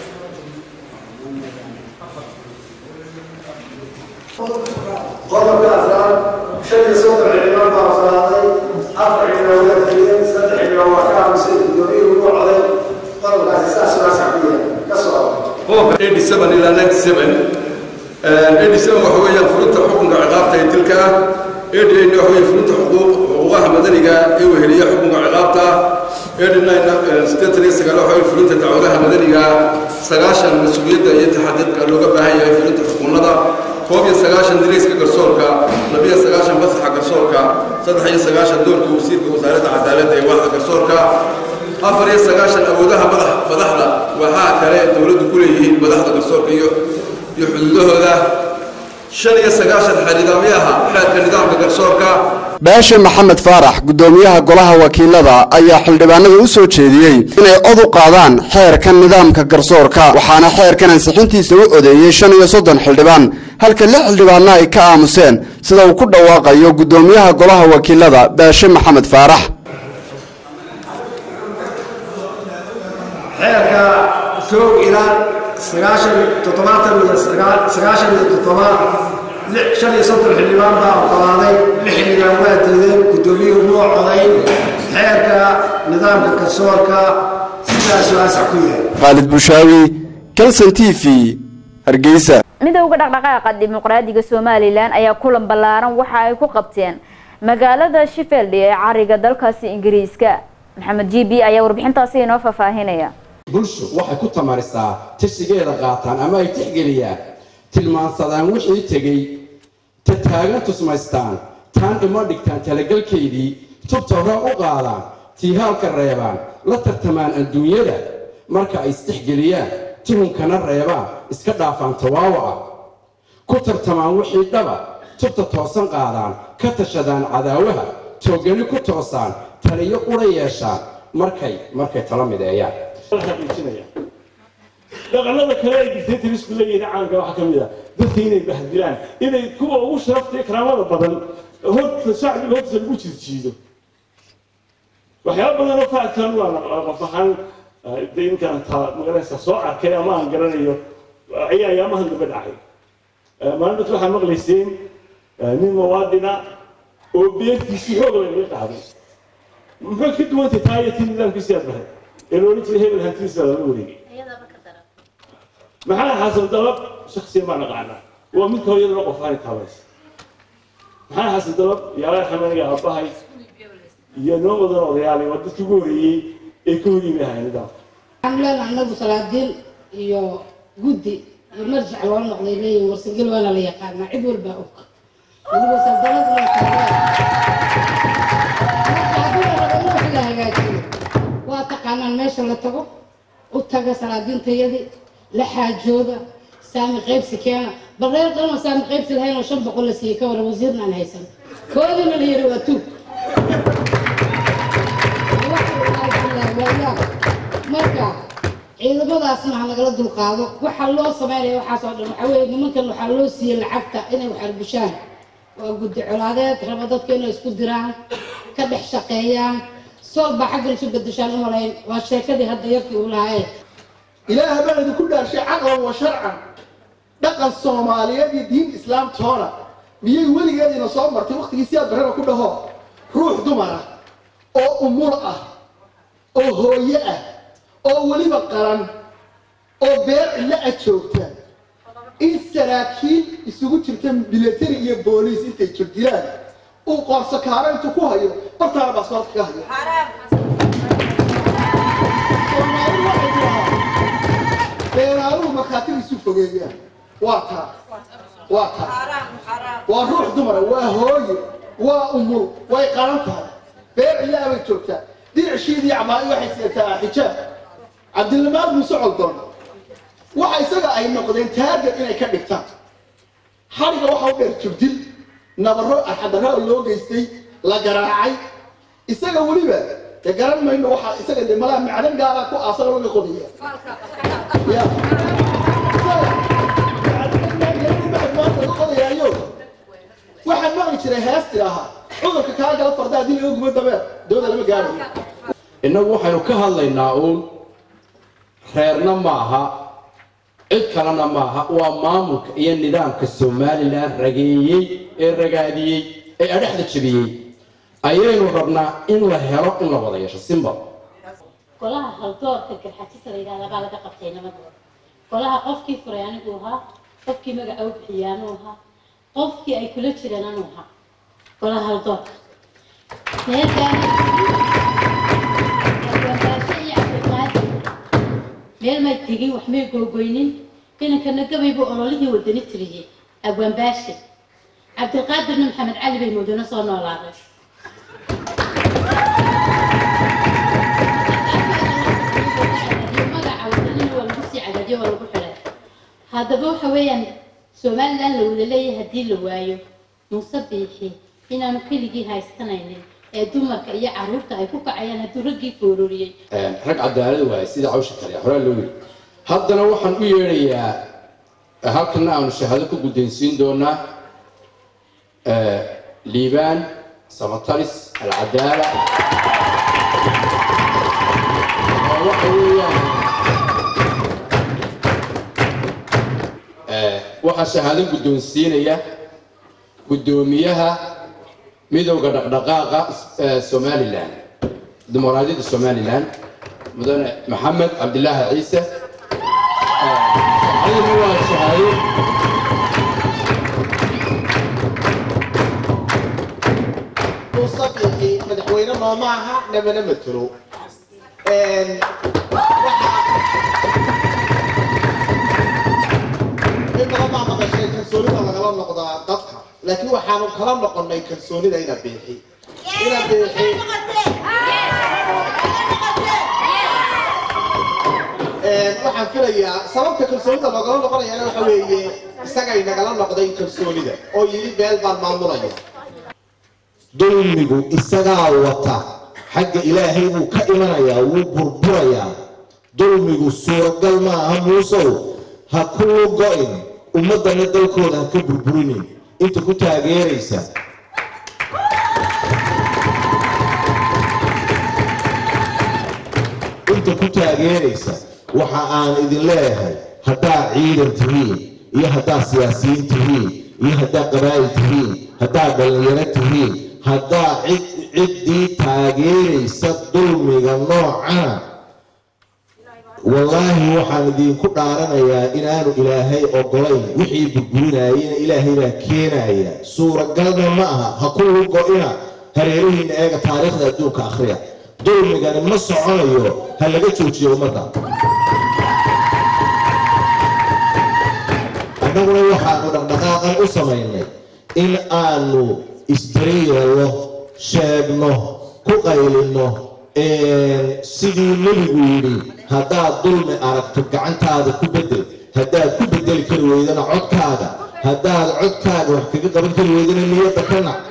Speaker 14: qodobka afraad shan iyo soddon xildhibaan baa oggolaaday afar xildhibaan waa diidan saddex xildhibaan waa ka aamusay gudoomiyuhu ugu coday qodobkaasi saas waasac ku yahay ka soo
Speaker 13: qodobka 87 ilaa 97 87 waxa weeyaan fulinta xukunka ciqaabta ee dilka ah 88 waxa weeye fulinta xuquuq xuquuqaha madaniga ee weheliya xukunka ciqaabta ah 89 sideetan iyo sagaal waxa weeye fulinta dacwadaha madaniga ah sagaashan mas-uuliyadda iyo taxadirka looga baahan yahay fulinta xukuumada koob iyo sagaashan dariiska garsoorka labiyo sagaashan fasaxa garsoorka saddex iyo sagaashan doorka wasiirka wasaaradda cadaaladda ee waaxda garsoorka afar iyo sagaashan awoodaha madax madaxda waxaa kale dowladdu ku leeyihiin madaxda garsoorka iyo iyo xuduudahooda shan iyo sagaashan xeernidaamyaha xeerka nidaamka garsoorka
Speaker 12: baashe maxamed faarax gudoomiyaha golaha wakiilada ayaa xildhibaanada u soo jeediyey inay cod u qaadaan xeerkan nidaamka garsoorka waxaana xeerkan ansixintiisa u odeeyey shan iyo soddon xildhibaan halka lix xildhibaanna ay ka aamuseen sida uu ku dhawaaqayo gudoomiyaha golaha wakiilada baashe maxamed faarax
Speaker 14: kow ilaa sagaashan toddobaatan iyo sagaashan iyo toddoba shan iyo soddon xildhibaan baa oggolaaday lix xildhibaan waa diideen guddoomiyuhu muu codayn xeerka nidaamka garsoorka sidaasuu asax ku yahay
Speaker 12: khaalid bushaawi kalson t v hargeysa
Speaker 1: midowga dhaqdhaqaaqa dimuqraadiga somalilan ayaa kulan ballaaran waxa ay ku qabteen magaalada sheffield ee cariga dalkaasi ingiriiska maxamed g b ayaa warbixintaasi inoo faahfaahinaya
Speaker 15: bulshu waxay ku tamarisaa tashigeeda qaataan ama ay tixgeliyaan tilmaansadaan wixii tegey ta taagan tusmaystaan taan ima dhigtaan talagelkeydii tubta hore u qaadaan tiihaalka reebaan la tartamaan adduunyada marka ay isdhexgeliyaan tuhunkana reebaan iska dhaafaan tawaawaca ku tartamaan wixii dhaba tubta toosan qaadaan ka tashadaan cadaawaha toogani ku toosaan taliyo qura yeeshaan markay markay tala mideeyaan
Speaker 5: dhaqanada kale ay dictatorsku leeyihiin caanka waxaa ka mid ah dadka inay bahdilaan inay kuwa ugu sharafta iyo karaamada badan horta shacbiga hortiisa lagu jirjiido waxyaaba badan oo faadkan waa qof ahaan de inkaan taa magaranaysa soo arkay ama aan garanayo ayaa ayaamahan daba dhacay maalinta waxaa maqlayseen nin muwaadina oo beertiisii xoog lagaga qaaday muxuu ka duwantay taa iyo tii nidaamkiisii aad bahay ee loola jiray hebel hantiisa lala wareegay maxaa xasan dalab shaksiyan baa naqaanaa waa midka hooyadana qof aani taabaysa maxaa xasan dalab yaalaa xamaniga aabbahay iyo noo wadan odayaal waa dadkii ugu horeeyey ee ka hor yimi ahay nidaamka
Speaker 16: waxaan leenahay anagu salaadiin iyo guddi iyo marjac loo noqday leeyihin warsangel waana la yaqaanaa cid walbaa og weliba saldanaduna wax la hagaajiyo waa taqaanaan meesha la tago u taga salaadiintayadii la xaajooda saami qaybsi keena bal reer dhan oo saami qaybsi lahayn oo shan boqol la siiyey ka waran wasiirna aan haysan koodina la yiri waa tuug marka ciidamadaasna ha nagala dulqaado waxaa loo sameynaya waxaas oo dhan waxaa weeye nimankan waxaa loo siiyey lacagta inay wax arbushaan waa guddi colaadeed raba dadka inay isku diraan ka dhex shaqeeyaan sool baa xaggan isu bedeshaan u malayn waa sheekadii hadda yarkii uu lahaayeen
Speaker 17: ilaaha baan idinku dhaarshay caqlan wa sharcan dhaqan soomaaliyeed iyo diin islaamtoona miyay weligeediina soo martay waktigii siyaad barreba ku dhaho ruux dumar ah oo umul ah oo hooye ah oo weliba qaran oo beer cidlo ah joogta in saraakiil isugu jirta milatari iyo booliis intay jirdilaan uu qoorso kaaro intuu ku hayo bartaana baasboortka ka hayo soomaali waxay dhahaa beenaaluhu markhaatigiisu fogeeyaan waa taa waa taa waa ruux dumara waa hooye waa umul way qaran tahay beer cidlo ah bay joogtaa diricsiidii camaa'i waxay siyataa xijaab cabdilamaad muuse coldoon waxa isaga ay noqdeen taarget inay ka dhigtaan xariga waxa u dheer jubdil nabaro arxadarro oo loo geystay la garaacay isaga weliba de garan mayno waxa isaga de malaa macdan gaara ku aasan laga qodaya ya qodayaayo waxaan maqli jiray heesti ahaa cudurka kaa gala farda haddii laga gubo dabeer dooda lama gaarayo
Speaker 15: innagu waxaynu ka hadlaynaa uun reerna maaha cid kalena maaha waa maamulka iyo nidaamka somalilan rageeyey ee ragaadiyey ee adhexda jebiyey ayaynu rabnaa in la helo in la wada yeesho simbal
Speaker 18: golaha haldoorka garxajisa la yidhahdaa baa laga qabtay nabadooda golaha qofkii furay anigu ahaa qofkii magaca u bixiyay anuu ahaa qofkii ay kula jireen anuu ahaa golaha haldoorka meelkaani meel may tegin wax may googoynin inankana gabaybu ololihii wadani tiriyey abwaanbaashe cabdilqaadirna maxamed cali bay mudane soo noolaaday magaca wadanina waa lagu sii cadaadiyo waa lagu xidhay haddaba waxa weeyaan somalilan la wada leeyahay haddii la waayo muuse biixi inaanu keligii haystanaynin ee dumarka iyo caruurta ay ku kacayaan hadduu raggii foororiyey
Speaker 15: rag cadaalad waaye sida cawsha kale horaa loo yiri haddana waxaan u yeedhayaa halkana aanu shahaado ku guddoonsiin doonaa liibaan samatalis alcadaala oo waxa weeyaan waxaa shahaado guddoonsiinaya guddoomiyaha midowda dhaqdhaqaaqa somalilan dimuqraadiyadda somalilan mudane maxamed cabdilaahi ciise adina waa shahaado
Speaker 19: muusabixi madaxweyne nooma aha namana matelo in badan baa maqashay kalsoonida lagala noqdaa dadka laakiin waxaanu kala noqonnay kalsoonida ina biixi ina biixi waxaan filayaa sababta kalsoonida loogala noqonayaana waxa weeye isagay nagala noqday kalsoonida oo yidhi beel baan maamulaya
Speaker 20: dulmigu isagaa wata xagga ilaahay buu ka imanayaa wuu burburayaa dulmigu suuragal ma aha muusow ha kuu go-in ummaddana dalkooda ha ka burburinin inta ku taageeraysa inta ku taageeraysa waxa aan idin leeyahay haddaad ciidan tihiin iyo haddaad siyaasiyiin tihiin iyo haddaad qabaa'il tihiin haddaad dhallinyaro tihiin haddaad cid ciddii taageeraysa dulmiga noocana wallaahi waxaan idinku dhaaranayaa inaanu ilaahay ogolayn wixii burburinayena ilaahay baa keenaya suuragalna ma aha ha ku lugo-ina hareerihiina eega taariikhda adduunka akhriya dulmigani ma soconayo ha laga joojiyo ummadda annaguna waxaanu dhaqdhaqaaqan u samaynay in aanu isdariyeelo sheegno ku qaylino sidii nebigu yidhi haddaad dulmi aragto gacantaada ku bedel haddaad ku bedeli kari weydana codkaaga haddaad codkaaga wax kaga qaban kari weydana niyadda ka nac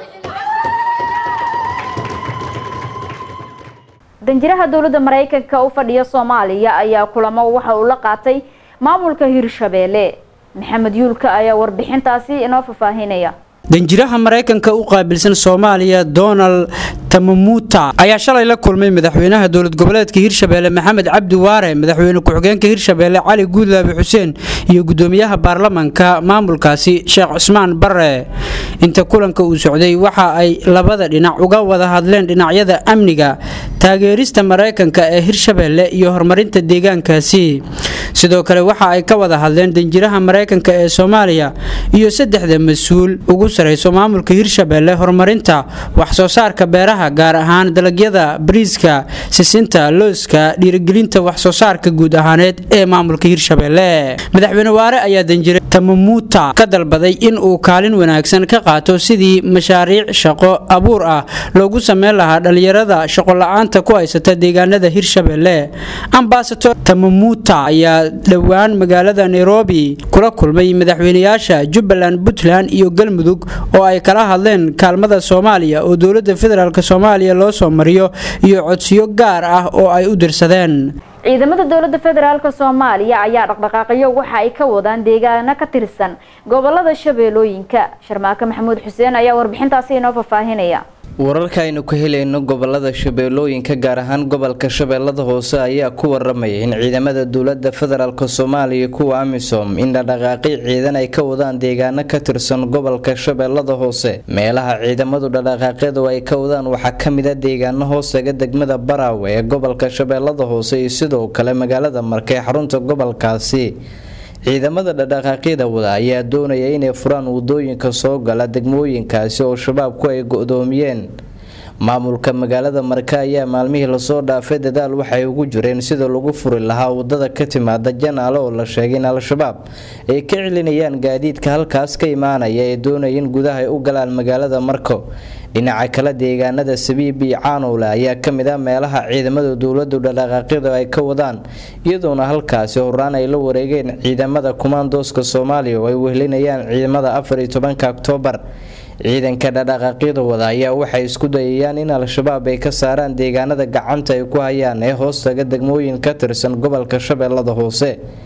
Speaker 1: danjiraha dowladda maraykanka u fadhiya soomaaliya ayaa kulamo waxa uu la qaatay maamulka hirshabeelle maxamed yuulka ayaa warbixintaasi inoo fafaahinaya
Speaker 21: danjiraha maraykanka u qaabilsan soomaaliya donald tamamuta ayaa shalay la kulmay madaxweynaha dowlad goboleedka hirshabeelle maxamed cabdi waare madaxweyne ku-xigeenka hirshabeelle cali guudlaabi xuseen iyo gudoomiyaha baarlamanka maamulkaasi sheekh cusmaan bare inta kulanka uu socday waxa ay labada dhinac uga wada hadleen dhinacyada amniga taageerista maraykanka ee hirshabeelle iyo horumarinta deegaankaasi sidoo kale waxa ay ka wada hadleen danjiraha maraykanka ee soomaaliya iyo saddexda mas-uul ugu sareyso maamulka hirshabeelle horumarinta waxsoo saarka beeraha gaar ahaan dalagyada bariiska sisinta looska dhiirigelinta waxsoo saarka guud ahaaneed ee maamulka hirshabeelle madaxweyne waare ayaa danjire tamamuuta ka dalbaday in uu kaalin wanaagsan ka qaato sidii mashaariic shaqo abuur ah loogu sameyn lahaa dhallinyarada shaqola-aanta ku haysata deegaanada hirshabeelle ambasador tamamuuta ayaa dhowaan magaalada nairobi kula kulmay madaxweyneyaasha jubbaland puntland iyo galmudug oo ay kala hadleen kaalmada soomaaliya oo dowladda federaalk soomaaliya loo soo mariyo iyo codsiyo gaar ah oo ay u dirsadeen
Speaker 1: ciidamada dowladda federaalk soomaaliya ayaa dhaqdhaqaaqyo waxa ay ka wadaan deegaano ka tirsan gobolada shabeellooyinka sharmaake maxamuud xuseen ayaa warbixintaasi inoo fafaahinaya
Speaker 22: wararka aynu ka helayno gobolada shabeellooyinka gaar ahaan gobolka shabeellada hoose ayaa ku waramaya in ciidamada dowlada federaalk soomaaliya kuwa amisom in dhaqdhaqaaqi ciidan ay ka wadaan deegaano ka tirsan gobolka shabeellada hoose meelaha ciidamadu dhaqdhaqaaqyadu ay ka wadaan waxaa kamida deegaano hoostaga degmada baraawe ee gobolka shabeellada hoose iyo sidoo kale magaalada marka ee xarunta gobolkaasi ciidamada dhaqdhaqaaqyada wada ayaa doonaya inay furaan wadooyinka soo gala degmooyinkaasi oo shabaabku ay go-doomiyeen maamulka magaalada marka ayaa maalmihii lasoo dhaafay dadaal waxay ugu jireen sida lagu furi lahaa wadada ka timaada janaale oo la sheegay in al-shabaab ay ka celinayaan gaadiidka halkaas ka imaanaya ee doonaya in gudaha ay u galaan magaalada marko dhinaca kale deegaanada sabiib iyo caanowle ayaa kamid ah meelaha ciidamada dowladu dhaqdhaqaaqyadu ay ka wadaan iyadoona halkaasi horaan ay la wareegeen ciidamada kumaandooska soomaaliya oo ay wehlinayaan ciidamada afar iyo tobanka oktoobar ciidanka dhaqdhaqaaqyada wada ayaa waxay isku dayayaan in al-shabaab ay ka saaraan deegaanada gacanta ay ku hayaan ee hoostaga degmooyin ka tirsan gobolka shabeellada hoose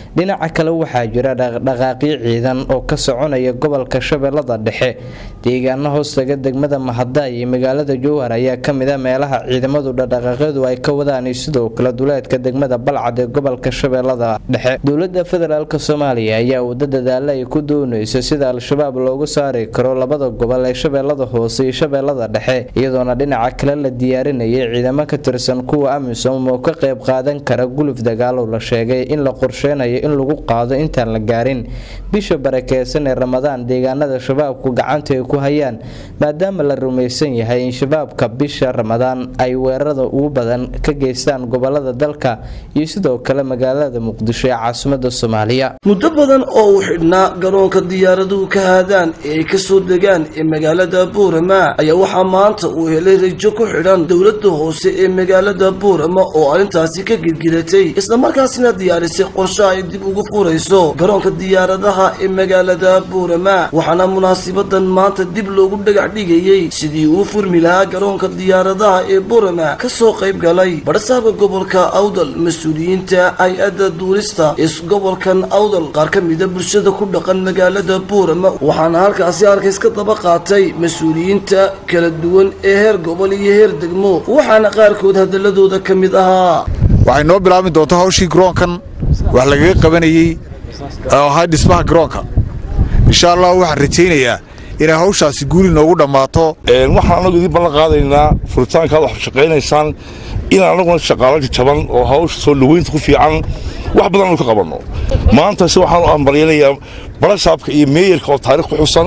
Speaker 22: dhinaca kale waxaa jira dhaqdhaqaaqyo ciidan oo ka soconaya gobolka shabeellada dhexe deegaano hoostaga degmada mahada iyo magaalada jowhar ayaa kamid a meelaha ciidamadu dhaqdhaqaaqyadu ay ka wadaan iyo sidoo kale duleedka degmada balcad ee gobolka shabeellada dhexe dowlada federaalk soomaaliya ayaa wada dadaala ay ku dooneyso sida al-shabaab loogu saari karo labada gobol ee shabeellada hoose iyo shabeellada dhexe iyadoona dhinaca kale la diyaarinayay ciidamo ka tirsan kuwa amisom oo ka qayb qaadan kara guluf dagaalow la sheegay in la qorsheynayo in lagu qaado intaan la gaarin bisha barakeysan ee ramadaan deegaanada shabaabku gacanta ay ku hayaan maadaama la rumaysan yahay in shabaabka bisha ramadaan ay weerarada ugu badan ka geystaan gobolada dalka iyo sidoo kale magaalada muqdisho ee caasimada soomaaliya
Speaker 2: muddo badan oo uu xidhnaa garoonka diyaaraduhu ka haadaan ee ay kasoo degaan ee magaalada buurama ayaa waxaa maanta uu helay rajo ku xidhan dowlada hoose ee magaalada buurama oo arrintaasi ka girgiratay islamarkaasina diyaarisay qorshe ay dib ugu furayso garoonka diyaaradaha ee magaalada buurama waxaana munaasibadan maanta dib loogu dhagax dhigayey sidii uu furmi lahaa garoonka diyaaradaha ee buurama kasoo qayb galay badhasaabka gobolka awdal mas-uuliyiinta hay-adda duulista ee gobolkan awdal qaar ka mida bulshada ku dhaqan magaalada buurama waxaana halkaasi arkays ka daba qaatay mas-uuliyiinta kala duwan ee heer gobol iyo heer degmo waxaana qaarkood hadaladooda ka mid ahaa
Speaker 3: waxay noo bilaabi doontaa hawshii garoonkan wax lagaga qabanayey oo ahaa dhismaha garoonka insha allah waxaan rajaynayaa inay hawshaasi guuli noogu dhammaato
Speaker 23: waxaan anagu idiin ballan qaadaynaa furitaankaad wax shaqaynaysaan in anaguna shaqaalo jajaban oo hawsha soo dhaweynta ku fiican wax badan aanu ka qabanno maanta se waxaan u ambalyanayaa barasaabka iyo meeyarka oo taarikh ku xusan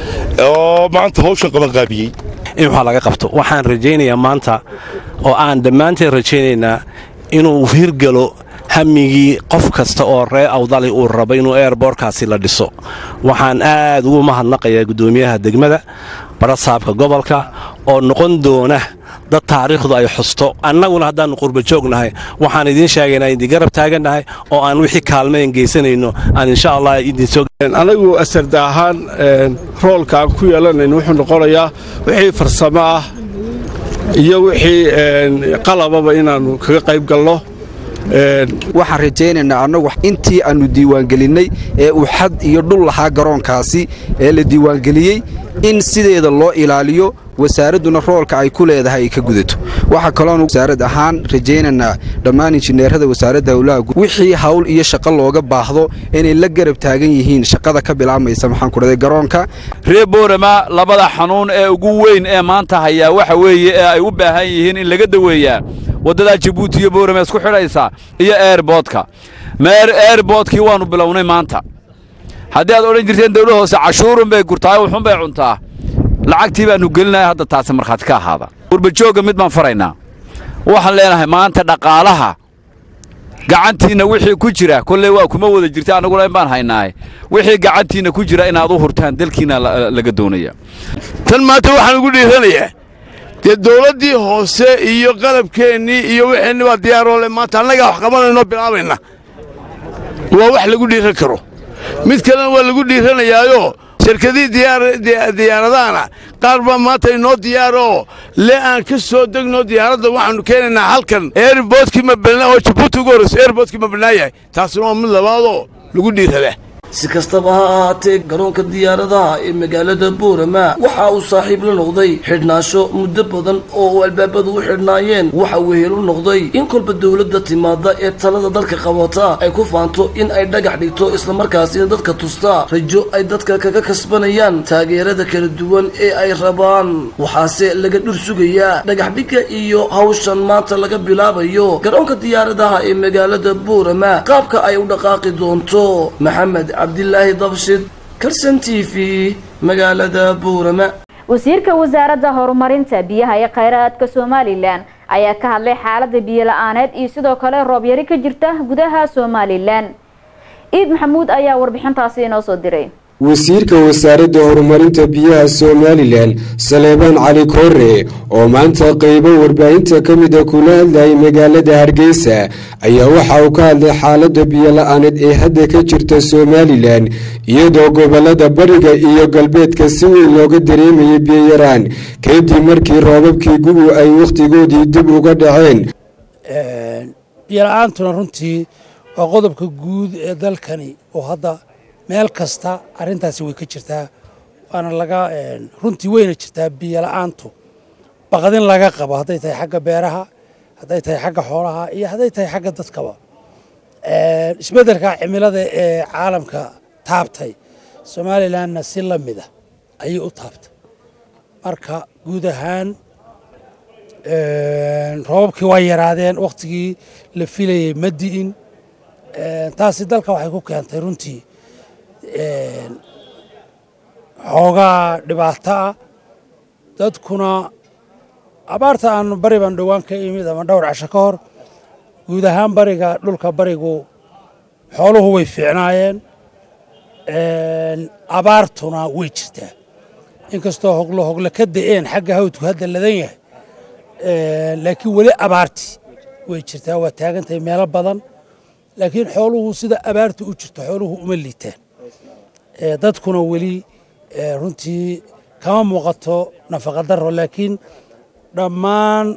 Speaker 23: oo maanta hawshan qabanqaabiyey
Speaker 24: in waxaa laga qabto waxaan rajaynayaa maanta oo aan dhammaanteen rajaynaynaa inuu hirgalo hamigii qof kasta oo ree awdali uu rabo inuu eerboorkaasi la dhiso waxaan aad ugu mahadnaqayaa guddoomiyaha degmada barasaabka gobolka oo noqon doona dad taariikhdu ay xusto annaguna haddaannu qurba joognahay waxaan idiin sheegaynaa idin garab taagannahay oo aan wixii kaalmayn geysanayno aan insha allah idinsoo
Speaker 25: anagu asarda ahaan roolka aan ku yeelanayno wuxuu noqonayaa wixii farsamo ah iyo wixii qalababa inaannu kaga qayb galno
Speaker 26: waxaan rajaynaynaa annagu intii aannu diiwaangelinnay ee uu xad iyo dhul lahaa garoonkaasi ee la diiwaangeliyey in sideeda loo ilaaliyo wasaaradduna roolka ay ku leedahay ay ka gudato waxaa kaloonu wasaarad ahaan rajaynaynaa dhammaan injineerada wasaaradda howlaha wixii hawl iyo shaqo looga baahdo inay la garab taagan yihiin shaqada ka bilaabmaysa maxaan ku dhaday garoonka
Speaker 27: reer boorama labada xanuun ee ugu weyn ee maanta hayaa waxa weeye ee ay u baahan yihiin in laga daweeyaa waddadaa jabuuti iyo boorama isku xidhaysa iyo eerboodka meer eerboodkii waannu bilownay maanta haddii aad odhan jirteen dawla hoose cashuurun bay gurtaa wuxun bay cuntaa lacagtii baannu gelinaya hadda taasi markhaati ka ahaada gurbajoogga mid baan faraynaa waxaan leenahay maanta dhaqaalaha gacantiinna wixii ku jira kolley waa kuma wada jirta annaguna in baan haynaaye wixii gacantiinna ku jira inaad u hurtaan dalkiina laga doonaya
Speaker 28: tan maanta waxaan ugu dhiiranayaa dee dawladdii hoose iyo qalabkeennii iyo wixeenni baa diyaaroo maanta annagaa wax qabanaynoo bilaabayna waa wax lagu dhiiran karo mid kalena waa lagu dhiiranayaayo shirkadii diyaaradahana qaar baa maanta inoo diyaaroo le aan ka soo degno diyaaradda waxaannu keenaynaa halkan eerboodkii ma balnaa oo jabuuti ugu horrayso eerboodkii ma balnaa yahay taasina waa mid labaadoo lagu dhiiradaa
Speaker 2: si kastaba ha ahaatee garoonka diyaaradaha ee magaalada buurama waxa uu saaxiib la noqday xidhnaansho muddo badan oo uu albaabadu u xidhnaayeen waxa wehel u noqday in kolba dowladda timaada ee talada dalka qabata ay ku faanto in ay dhagax dhigto islamarkaasina dadka tusta rajo ay dadka kaga kasbanayaan taageerada kala duwan ee ay rabaan waxaase laga dhur sugayaa dhagaxdhigga iyo hawshan maanta laga bilaabayo garoonka diyaaradaha ee magaalada buurama qaabka ay u dhaqaaqi doonto maxamed cabdilaahi dabshid karsan t v magaalada buurama
Speaker 1: wasiirka wasaaradda horumarinta biyaha ee khayraadka somalilan ayaa ka hadlay xaalada biyo la-aaneed iyo sidoo kale roob yari ka jirta gudaha somalilan iid maxamuud ayaa warbixintaasi inoo soo diray
Speaker 29: wasiirka wasaaradda horumarinta biyaha somalilan saleebaan cali koore oo maanta qeybo warbaahinta ka mida kula hadlayay magaalada hargeysa ayaa waxa uu ka hadlay xaalada biyo la-aaneed ee hadda ka jirta somalilan iyadoo gobolada bariga iyo galbeedka si weyn looga dareemayay biyoyaraan kadib markii roobabkii gugu ay wakhtigoodii dib uga dhaceen
Speaker 30: biyola-aantuna runtii
Speaker 4: waa qodobka guud ee dalkani oo hadda meel kasta arrintaasi way ka jirtaa waana laga runtii weyna jirtaa biyo la-aantu baqdin laga qabo hadday tahay xagga beeraha hadday tahay xagga xoolaha iyo hadday tahay xagga dadkaba isbeddelka cimilada ee caalamka taabtay somalilanna si la mida ayay u taabtay marka guud ahaan roobabkii waa yaraadeen wakhtigii la filayey ma di'in taasi dalka waxay ku keentay runtii xoogaa dhibaato ah dadkuna abaarta aan bari baan dhowaan ka imid ama dhowr casho ka hor guud ahaan bariga dhulka barigu xooluhu way fiicnaayeen abaartuna way jirtaa inkastoo hoglo hogle ka da'een xagga hawdku hadda ladan yahay laakiin weli abaarti way jirtaa waa taagantahay meelo badan laakiin xooluhu sida abaarta u jirto xooluhu uma liitaan dadkuna weli runtii kama muuqato nafaqa daro laakiin dhammaan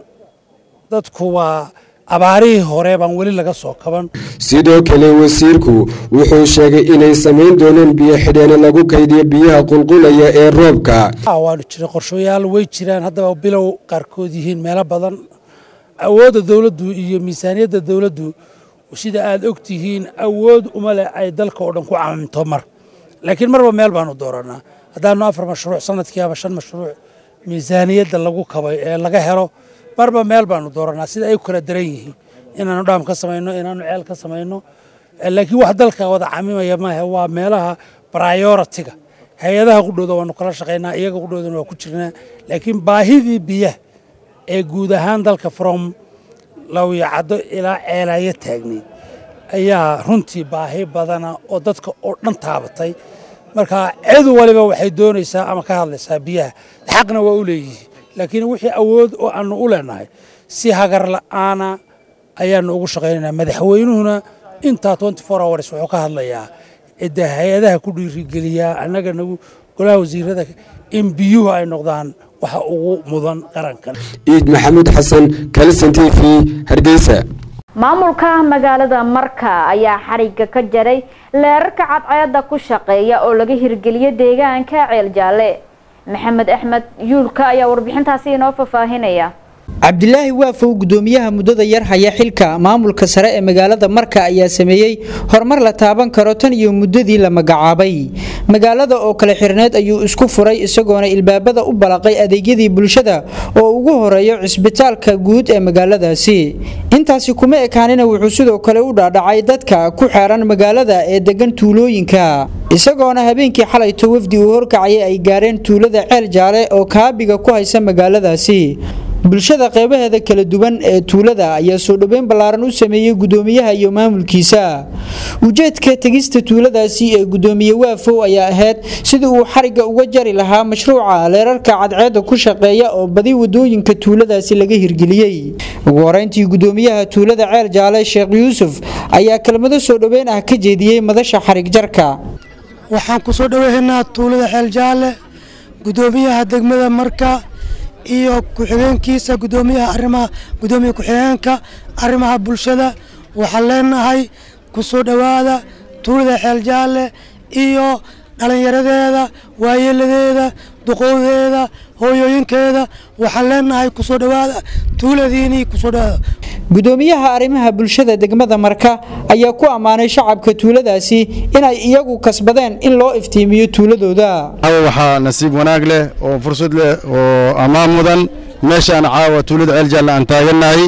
Speaker 4: dadku waa abaarihii hore baan weli laga soo kaban
Speaker 29: sidoo kale wasiirku wuxuu sheegay inay samayn doonaan biyo xidheene lagu kaydiyo biyaha qulqulaya ee roobka
Speaker 4: waanu jiray qorshayaal way jiraan haddaba bilow qaarkood yihiin meelo badan awoodda dowladdu iyo miisaaniyadda dowladdu sida aad og tihiin awood uma leh ay dalka oo dhan ku caminto mar laakiin marba meel baanu dooranaa haddaanu afar mashruuc sanadkii ama shan mashruuc miisaaniyadda lagu kabay ee laga helo marba meel baanu dooranaa sida ay u kala daran yihiin inaanu dhaam ka samayno inaanu ceel ka samayno laakiin wax dalka wada camimaya maahe waa meelaha prioritiga hay-adaha qudhooda waanu kala shaqaynaa iyaga qudhoodana waa ku jirnaa laakiin baahidii biyaha ee guud ahaan dalka from lawyacaddo ilaa ceelaayo taagnayd ayaa runtii baahi badana oo dadka oo dhan taabatay marka cid waliba waxay doonaysaa ama ka hadlaysaa biyaha xaqna waa u leeyihiin laakiin wixii awood oo aanu u leenahay si hagar la'aana ayaanu ugu shaqaynaynaa madaxweynuhuna intaa hours wuxuu ka hadlayaa cidda hay-adaha ku dhiirigeliyaa annaga nagu golaha wasiirada in biyuhu ay noqdaan waxa ugu mudan qarankan
Speaker 29: ciid maxamuud xasan kalson t v hargeysa
Speaker 1: maamulka magaalada marka ayaa xariga ka jaray leerarka cadceeda ku shaqeeya oo laga hirgeliyo deegaanka ceel jaalle maxamed axmed yuulka ayaa warbixintaasi inoo fafaahinaya
Speaker 21: cabdilaahi waafow gudoomiyaha muddada yar haya xilka maamulka sare ee magaalada marka ayaa sameeyey horumar la taaban karo tan iyo muddadii la magacaabay magaalada oo kale xirneed ayuu isku furay isagoona ilbaabada u balaqay adeegyadii bulshada oo ugu horeeyo cisbitaalka guud ee magaaladaasi intaasi kuma ekaanina wuxuu sidoo kale u dhaadhacay dadka ku xeeran magaalada ee degan tuulooyinka isagoona habeenkii xalayto wafdi uu horkacayay ay gaareen tuulada ceel jaale oo kaabiga ku haysa magaaladaasi bulshada qeybaheeda kala duwan ee tuulada ayaa soo dhoweyn ballaaran u sameeyey gudoomiyaha iyo maamulkiisa ujeedka tegista tuuladaasi ee gudoomiye waafow ayaa ahayd sidii uu xariga uga jari lahaa mashruuca leerarka cadceedda ku shaqeeya oo badi wadooyinka tuuladaasi laga hirgeliyey ugu horeyntii gudoomiyaha tuulada ceel jaale sheekh yuusuf ayaa kelmado soo dhoweyn ah ka jeediyey madasha xarig jarka
Speaker 6: waxaan ku soo dhoweynaa tuulada ceel jaale gudoomiyaha degmada marka iyo ku-xigeenkiisa gudoomiyaha arrimaha gudoomiye ku-xigeenka arrimaha bulshada waxaan leenahay ku soo dhowaada tuulada xeel jaalle iyo dhallinyaradeeda waayeeladeeda duqowdeeda hooyooyinkeeda waxaan leenahay ku soo dhowaada tuuladiinii ku soo dhowaada
Speaker 21: gudoomiyaha arrimaha bulshada degmada marka ayaa ku ammaanay shacabka tuuladaasi inay iyagu kasbadeen in loo iftiimiyo tuuladooda
Speaker 7: waxaa nasiib wanaag leh oo fursad leh oo ammaan mudan meeshaan caawa tuulada ceeljaalla aan taagannahay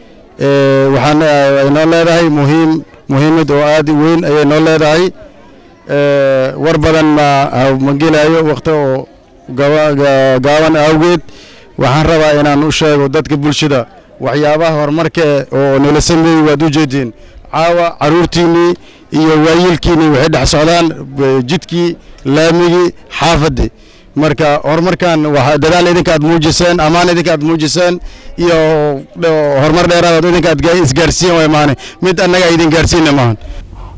Speaker 7: waxaan noo leedahay muhiim muhiimad oo aad u weyn ayay noo leedahay war badan ma ma gelayo wakhti oo gaaban awgeed waxaan rabaa inaan u sheego dadka bulshada waxyaabaha horumarka oo nala sameeyey waad u jeediin caawa caruurtiinnii iyo waayiilkiinnii waxay dhex socdaan jidkii laamigii xaafaddii marka horumarkan waa dadaal idinka aad muujiseen ammaan idinka aad muujiseen iyo horumar dheeraad idinka aad isgaarsiin way maane mid annaga idin gaarsiina maahan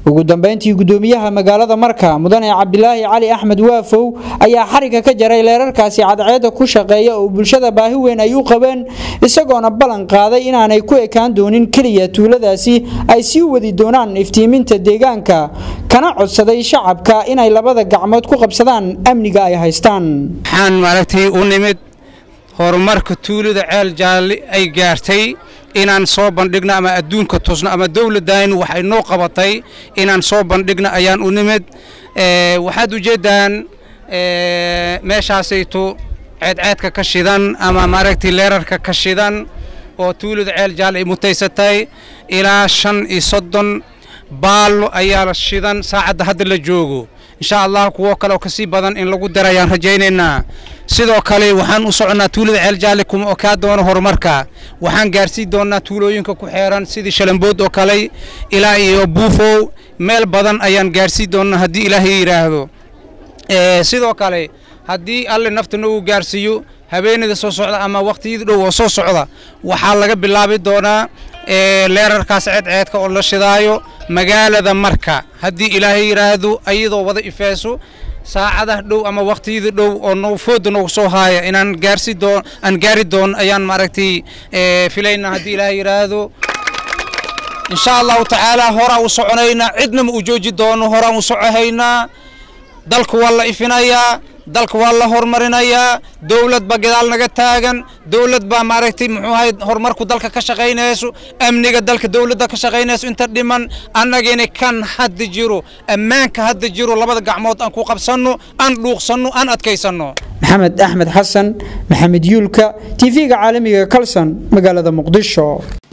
Speaker 21: ugu dambeyntii gudoomiyaha magaalada marka mudane cabdilaahi cali axmed waafow ayaa xariga ka jaray leerarkaasi cadceedda ku shaqeeya oo bulshada baahi weyn ay u qabeen isagoona ballan qaaday inaanay ku ekaan doonin keliya tuuladaasi ay sii wadi doonaan iftiiminta deegaanka kana codsaday shacabka inay labada gacmood ku qabsadaan amniga ay haystaan
Speaker 5: waxaan maaragtay u nimid horumarka tuulada ceel jaalle ay gaartay inaan soo bandhigno ama adduunka tusno ama dowladdan waxay noo qabatay inaan soo bandhigno ayaan u nimid waxaad ujeeddaan meeshaasaytu ceedceedka ka shidan ama maaragtay leerarka ka shidan oo tuulada ceel jaalle ay mutaysatay ilaa shan iyo soddon baallo ayaa la shidan saacadda hadda la joogo insha allah kuwo kale oo kasii badan in lagu dara ayaan rajaynaynaa sidoo kale waxaan u soconnaa tuulada ceel jaalle kuma okaa doono horumarka waxaan gaarsiin doonnaa tuulooyinka ku xeeran sidii shalambood oo kale ilaa iyo buufow meel badan ayaan gaarsiin doonnaa haddii ilaahay yidhaahdo sidoo kale haddii alle naftana uu gaarsiiyo habeenada soo socda ama waqtiyada dhow oo soo socda waxaa laga bilaabi doonaa leerarkaas ceedceedka oo la shidaayo magaalada marka haddii ilaahay yidhaahdo ayadoo wada ifeeso saacadaha dhow ama waqtiyada dhow oo no fooda noogu soo haaya inaan gaarsi doon aan gaari doon ayaan maaragtay filaynaa haddii ilaahay yidhaahdo insha allahu tacaala horaan u soconaynaa cidna ma u jooji doono horaan u socohaynaa dalka waa la ifinayaa dalka waa la horumarinayaa dowlad baa gadaal naga taagan dowlad baa maaragtay muxuu ahay horumarku dalka ka shaqaynayso amniga dalka dowladda ka shaqaynayso inta dhiman annagina kan hadda jiro ammaanka hadda jiro labada gacmood aan ku qabsanno aan dhuuqsanno aan adkaysanno
Speaker 21: maxamed axmed xasan maxamed yuulka tv-ga caalamiga kalson magaalada muqdisho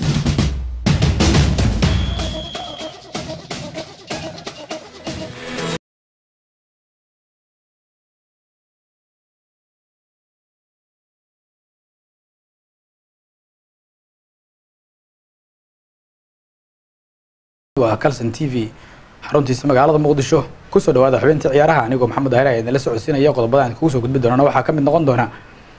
Speaker 8: waa calson t v xaruntiisa magaalada muqdisho kusoo dhawaada xubintii ciyaaraha anigoo maxamed daahir ayaa idinla socodsiinaya qodobada aan kugu soo gudbi doonana waxaa ka mid noqon doona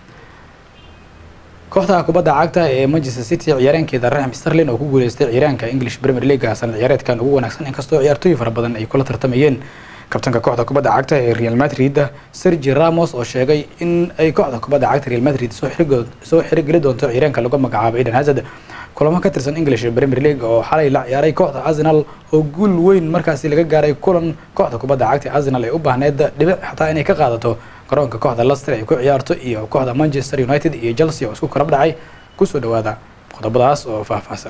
Speaker 8: kooxda kubadda cagta ee manchester city ciyaareenkeeda raxim sterlin oo ku guuleystay ciyaaraanka english premier league sanad ciyaareedkan ugu wanaagsan inkastoo ciyaartooy fara badan ay kula tartamayeen kabtanka kooxda kubadda cagta ee real madrid sergi ramos oo sheegay in ay kooxda kubadda cagta real madrid soo xirigeli doonto ciyaaraanka lagu magacaabo eden hazard kulamo ka tirsan english premier league oo xalay la ciyaaray kooxda arsenal oo guul weyn markaasi laga gaaray kulan kooxda kubadda cagta arsenal ay u baahneed dhibic xataa inay ka qaadato garoonka kooxda leicester ay ku ciyaarto iyo kooxda manchester united iyo chelsea oo isku karab dhacay kusoo dhawaada qodobadaas oo faahfaahsan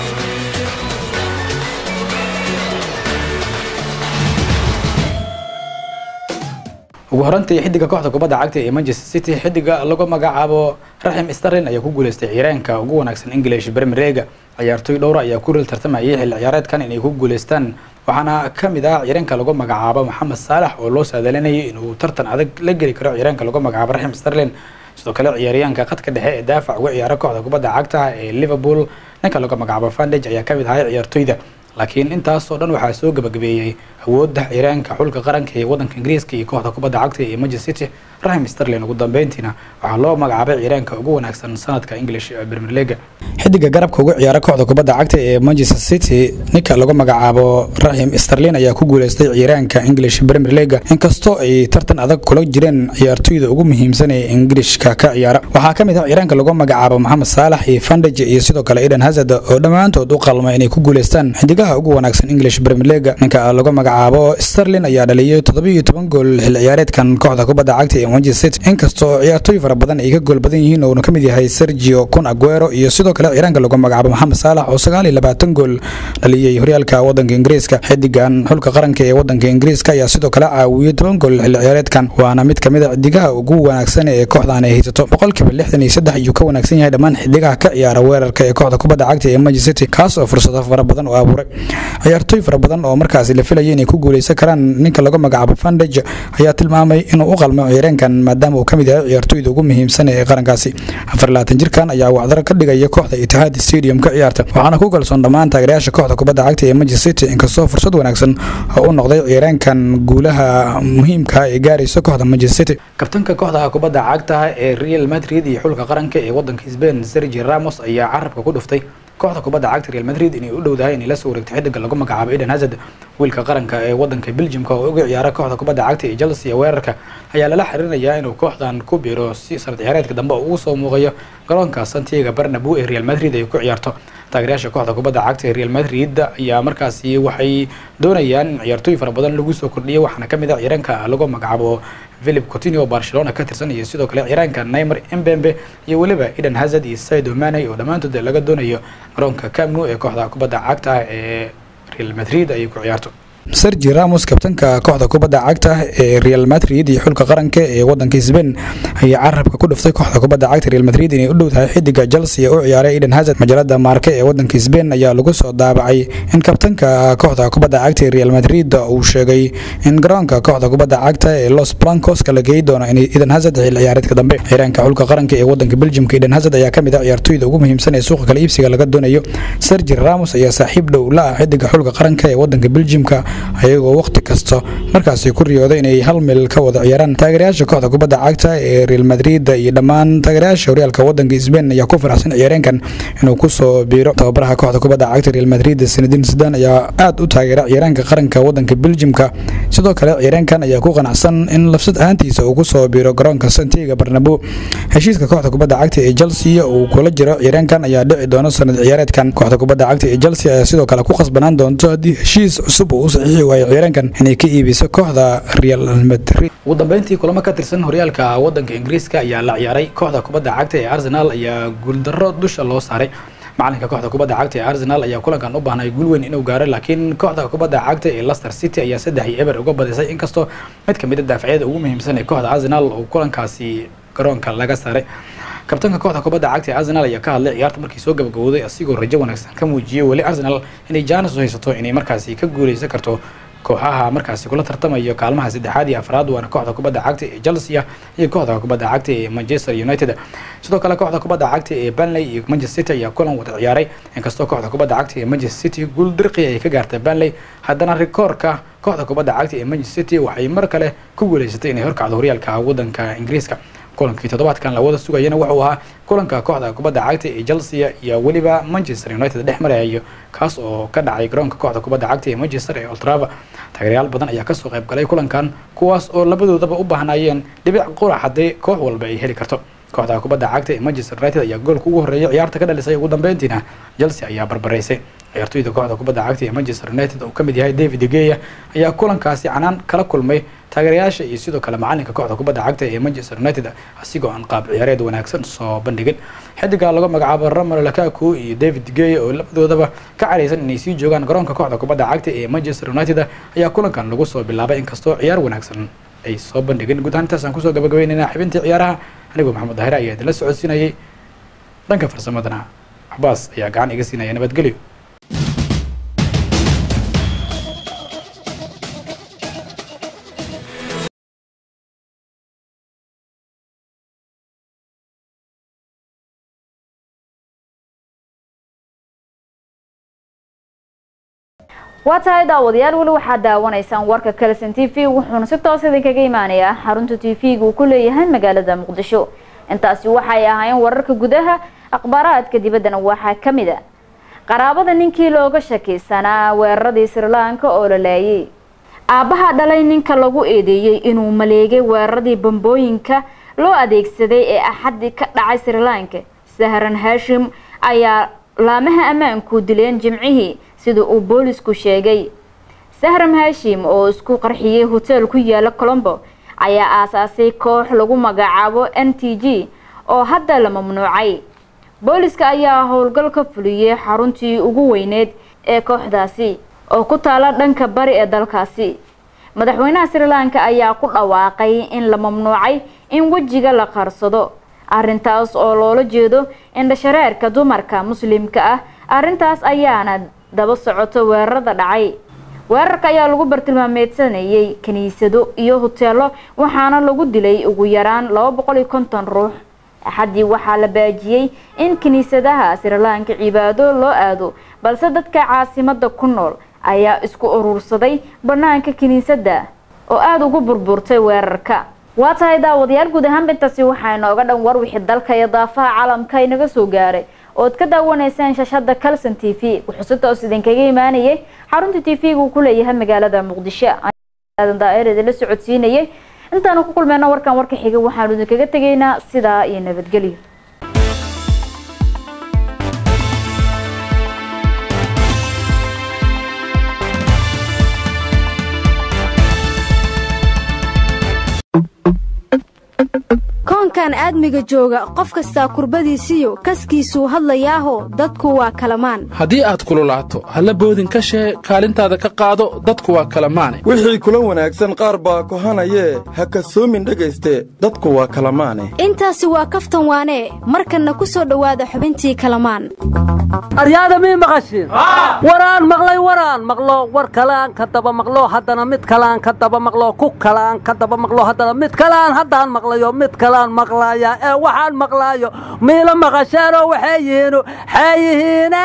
Speaker 8: ugu horantii xidiga kooxda kubadda cagta ee manchester city xidiga lagu magacaabo raxim sterlin ayaa ku guuleystay ciyaaraanka ugu wanaagsan english premier league ciyaartooy dhowra ayaa ku ril tartamayay xilli ciyaareedkan inay ku guuleystaan waxaana ka mid ah ciyaaraanka lagu magacaabo maxamed saalax oo loo saadalinayay inuu tartan adag la geli karo ciyaaraanka lagu magacaabo raxim sterlin sidoo kale ciyaaryahanka khadka dhexe ee daafac uga ciyaara kooxda kubadda cagta ee liverpool ninka lagu magacaabo fandage ayaa kamid ahay ciyaartooyda laakiin intaasoo dhan waxaa soo gabagabeeyey awoodda ciyaaraanka xulka qaranka ee wadanka ingiriiska iyo kooxda kubadda cagta ee manchester city raxim sterlin ugu dambeyntiina waxaa loo magacaabay ciyaaraanka ugu wanaagsan sanadka english premier league xidiga garabka uga ciyaara kooxda kubadda cagta ee manchester city ninka lagu magacaabo raxim sterlin ayaa ku guuleystay ciyaaraanka english premier league inkastoo ay tartan adag kula jireen ciyaartooyda ugu muhiimsan ee ingiriishka ka ciyaara waxaa ka mid ah ciyaaraanka lagu magacaabo maxamed saalax iyo fandage iyo sidoo kale eden hazard oo dhammaantood u qalma inay ku guuleystaan xidigaha ugu wanaagsan english premier league ninka lagu magacaabo sterlin ayaa dhaliyay toddobiyo toban gool xil ciyaareedkan kooxda kubadda cagta ee manchester city inkastoo ciyaartooy fara badan ay ka gool badan yihiin uuna ka mid yahay sergio kun aguero iyo sidoo kale ciyaaraanka lagu magacaabo maxamed saalax oo sagaal iyo labaatan gool dhaliyey horyaalka wadanka ingiriiska xidigan xulka qaranka ee wadanka ingiriiska ayaa sidoo kale caawiyey toban gool xil ciyaareedkan waana mid kamid a xidigaha ugu wanaagsan ee kooxdan ay haysato boqolkiiba lixdan iyo saddex ayuu ka wanaagsan yahay dhammaan xidigaha ka ciyaara weerarka ee kooxda kubadda cagta ee manchester city kaas oo fursado fara badan u abuuray ciyaartooy fara badan oo markaasi la filayay inay ku guuleysan karaan ninka lagu magacaabo fandage ayaa tilmaamay inuu u qalmo ciyaareenkan maadaama uu kamid yahay ciyaartooyda ugu muhiimsan ee qarankaasi afar labaatan jirkan ayaa wacdaro ka dhigaya kooxda itihaad stadium ka ciyaarta waxaana ku kalsoon dhammaan taageerayaasha kooxda kubadda cagta ee manchester city inkastoo fursad wanaagsan oo u noqday ciyaareenkan guulaha muhiimka ee gaaraysa kooxda manchester city kabtanka kooxda kubadda cagta ee real madrid iyo xulka qaranka ee wadanka spain sergi ramos ayaa carabka ku dhuftay kooxda kubadda cagta real madrid inay u dhowdahay inay la soo wareegto xidiga lagu magacaabo eden hazard wiilka qaranka ee wadanka belgiumka oo uga ciyaara kooxda kubadda cagta ee chelsea weerarka ayaa lala xiriirinayaa inuu kooxdan ku biiro si sanad ciyaareedka dambe ugu soo muuqayo garoonka santiago bernabeu ee real madrid ay ku ciyaarto taageerayaasha kooxda kubadda cagta ee real madrid ayaa markaasi waxay doonayaan in ciyaartooy fara badan lagu soo kordhiyo waxaana kamid ah ciyaaraanka lagu magacaabo philip coutinho oo barcelona ka tirsan iyo sidoo kale ciyaaraanka neymar mbembe iyo weliba eden hazard iyo sadio mane oo dhammaantood laga doonayo garoonka camp nou ee kooxda kubadda cagta ee real madrid ay ku ciyaarto sergi ramos kabtanka kooxda kubadda cagta ee real madrid iyo xulka qaranka ee wadanka sbain ayaa carabka ku dhuftay kooxda kubadda cagta real madrid inay u dhowdahay xidiga chelsea u ciyaaray eden hazard majalada maarke ee wadanka sbain ayaa lagu soo daabacay in kabtanka kooxda kubadda cagta ee real madrid uu sheegay in garoonka kooxda kubadda cagta ee los blancos kala geey doono in eden hazard xil ciyaareedka dambe ciyaaraanka xulka qaranka ee wadanka belgiumka eden hazard ayaa kamid ah ciyaartooyda ugu muhiimsan ee suuqa kala iibsiga laga doonayo sergi ramos ayaa saaxiib dhow la ah xidiga xulka qaranka ee wadanka belgiumka ayagoo waqti kasta markaasi ku riyooda inay hal meel ka wada ciyaaraan taageerayaasha kooxda kubadda cagta ee real madrid iyo dhammaan taageerayaasha horyaalka wadanka sbain ayaa ku faraxsan ciyaareenkan inuu kusoo biiro tababaraha kooxda kubadda cagta real madrid sanadin sidan ayaa aad u taageera ciyaaraanka qaranka wadanka belgiumka sidoo kale ciyaareenkan ayaa ku qanacsan in lafsad ahaantiisa uu kusoo biiro garoonka santiago bernabeu heshiiska kooxda kubadda cagta ee chelsea uu kula jiro ciyaareenkan ayaa dhici doona sanad ciyaareedkan kooxda kubadda cagta ee chelsea ayaa sidoo kale ku khasbanaan doonto haddii heshiis cusub uu u saxiixi waayo ciyaareenkan inay ka iibiso kooxda real madrid ugu dambeyntii kulamo ka tirsan horyaalka wadanka ingiriiska ayaa la ciyaaray kooxda kubadda cagta ee arsenal ayaa guuldarro dusha loo saaray macalinka kooxda kubadda cagta ee arsenal ayaa kulankan u baahnay guul weyn inuu gaaro laakiin kooxda kubadda cagta ee leicester city ayaa saddex iyo eber uga badisay inkastoo mid kamid a daafacyada ugu muhiimsan ee kooxda arsenal uu kulankaasi garoonka laga saaray kabtanka kooxda kubadda cagta ee arsenal ayaa ka hadlay ciyaarta markii soo gabagabowday asigoo rajo wanaagsan ka muujiyey weli arsenal inay jaanis u haysato inay markaasi ka guuleysan karto kooxaha markaasi kula tartamayo kaalmaha saddexaad iyo afraad waana kooxda kubadda cagta ee chelsea iyo kooxda kubadda cagta ee manchester united sidoo kale kooxda kubadda cagta ee burnley iyo manchester city ayaa kulan wada ciyaaray inkastoo kooxda kubadda cagta ee manchester city guul dirqi ay ka gaartay burnley haddana rikoorka kooxda kubadda cagta ee manchester city waxay mar kale ku guuleysatay inay horkacdo horyaalka wadanka ingiriiska kulankii toddobaadkan la wada sugayana wuxuu ahaa kulanka kooxda kubadda cagta ee chelsea iyo weliba manchester united dhex marayo kaas oo ka dhacay garoonka kooxda kubadda cagta ee manchester ee oltrava taageerayaal badan ayaa kasoo qayb galay kulankan kuwaas oo labadoodaba u baahnayeen dhibic qurac haddii koox walba ay heli karto kooxda kubadda cagta ee manchester united ayaa goolka ugu horreeya ciyaarta ka dhalisay ugu dambeyntiina chelsea ayaa barbaraysay ciyaartooyda kooxda kubadda cagta ee manchester united oo kamid yahay david geya ayaa kulankaasi canaan kala kulmay taageerayaasha iyo sidoo kale macalinka kooxda kubadda cagta ee manchester united asigoo aan qaab ciyaareed wanaagsan soo bandhigin xidiga lagu magacaabo romero lakaku iyo david geya oo labadoodaba ka caraysan inay sii joogaan garoonka kooxda kubadda cagta ee manchester united ayaa kulankan lagu soo bilaabay inkastoo ciyaar wanaagsan ay soo bandhigeen guud ahaan intaasaan kusoo gabagabeynayna xibintii ciyaaraha anigoo maxamed daahire ayaa idinla socodsiinayay dhanka farsamadana cabaas ayaa gacan iga siinaya nabadgelyo
Speaker 1: waa tahay daawadayaal weli waxaad daawanaysaan warka kalson t v wuxuuna si toos idinkaga imaanayaa xarunta t v-ga uu ku leeyahay magaalada muqdisho intaasi waxay ahaayeen wararka gudaha akhbaaraadka dibaddana waxaa ka mid a qaraabada ninkii looga shakiysanaa weeraradii srilanka oo la laayay aabbaha dhalay ninka lagu eedeeyey inuu maleegay weeraradii bambooyinka loo adeegsaday ee axadii ka dhacay srilanka sahran hashim ayaa laamaha ammaanku dileen jimcihii sida uu boolisku sheegay sahram hashim oo isku qarxiyey hoteel ku yaala colombo ayaa aasaasay koox lagu magacaabo n t g oo hadda la mamnuucay booliska ayaa howlgal ka fuliyey xaruntii ugu weyneed ee kooxdaasi oo ku taala dhanka bari ee dalkaasi madaxweynaha srilanka ayaa ku dhawaaqay in la mamnuucay in wejiga la qarsado arrintaas oo loola jeedo indhashareerka dumarka muslimka ah arrintaas ayaana daba socoto weerarada dhacay weerarka ayaa lagu bartilmaameedsanayay kiniisado iyo hoteelo waxaana lagu dilay ugu yaraan laba boqol iyo konton ruux axaddii waxaa la baajiyey in kiniisadaha srilanka cibaado loo aado balse dadka caasimada ku nool ayaa isku urursaday banaanka kiniisadda oo aada ugu burburtay weerarka waa tahay daawadayaal guud ahaanba intaasi waxaa inooga dhan war wixii dalka iyo daafaha caalamka inaga soo gaaray ood ka daawanaysaan shashada calson t v wuxuu si toos idinkaga imaanayay xarunta t v-ga uu ku leeyahay magaalada muqdisho aadan daa'ir idinla socodsiinayay intaanu ku kulmeyno warkan warka xiga waxaanu idinkaga tegaynaa sidaa iyo nabadgelyo
Speaker 9: koonkan aadmiga jooga qof kastaa kurbadiisiyo kaskiisuu hadlayaaho dadku waa kalamaan
Speaker 10: haddii aad kululaato halla boodin ka shee kaalintaada ka qaado dadku waa kalamaane
Speaker 11: wixii kula wanaagsan qaar baa kohanayee ha kasoomin dhegayste dadku waa kalamaane
Speaker 9: intaasi waa kaftan waanee markanna ku soo dhowaada xubintii kalamaan
Speaker 12: aryaada mii maqashiin waraan maqlay waraan maqlo war kaleaan ka daba maqlo haddana mid kaleaan ka daba maqlo ku kaleaan ka daba maqlo haddana mid kaleaan haddaan maqlayo mid kaleaan maqlaaya ee waxaan maqlaayo miila maqasheenoo waxay yihiinu xay yihiine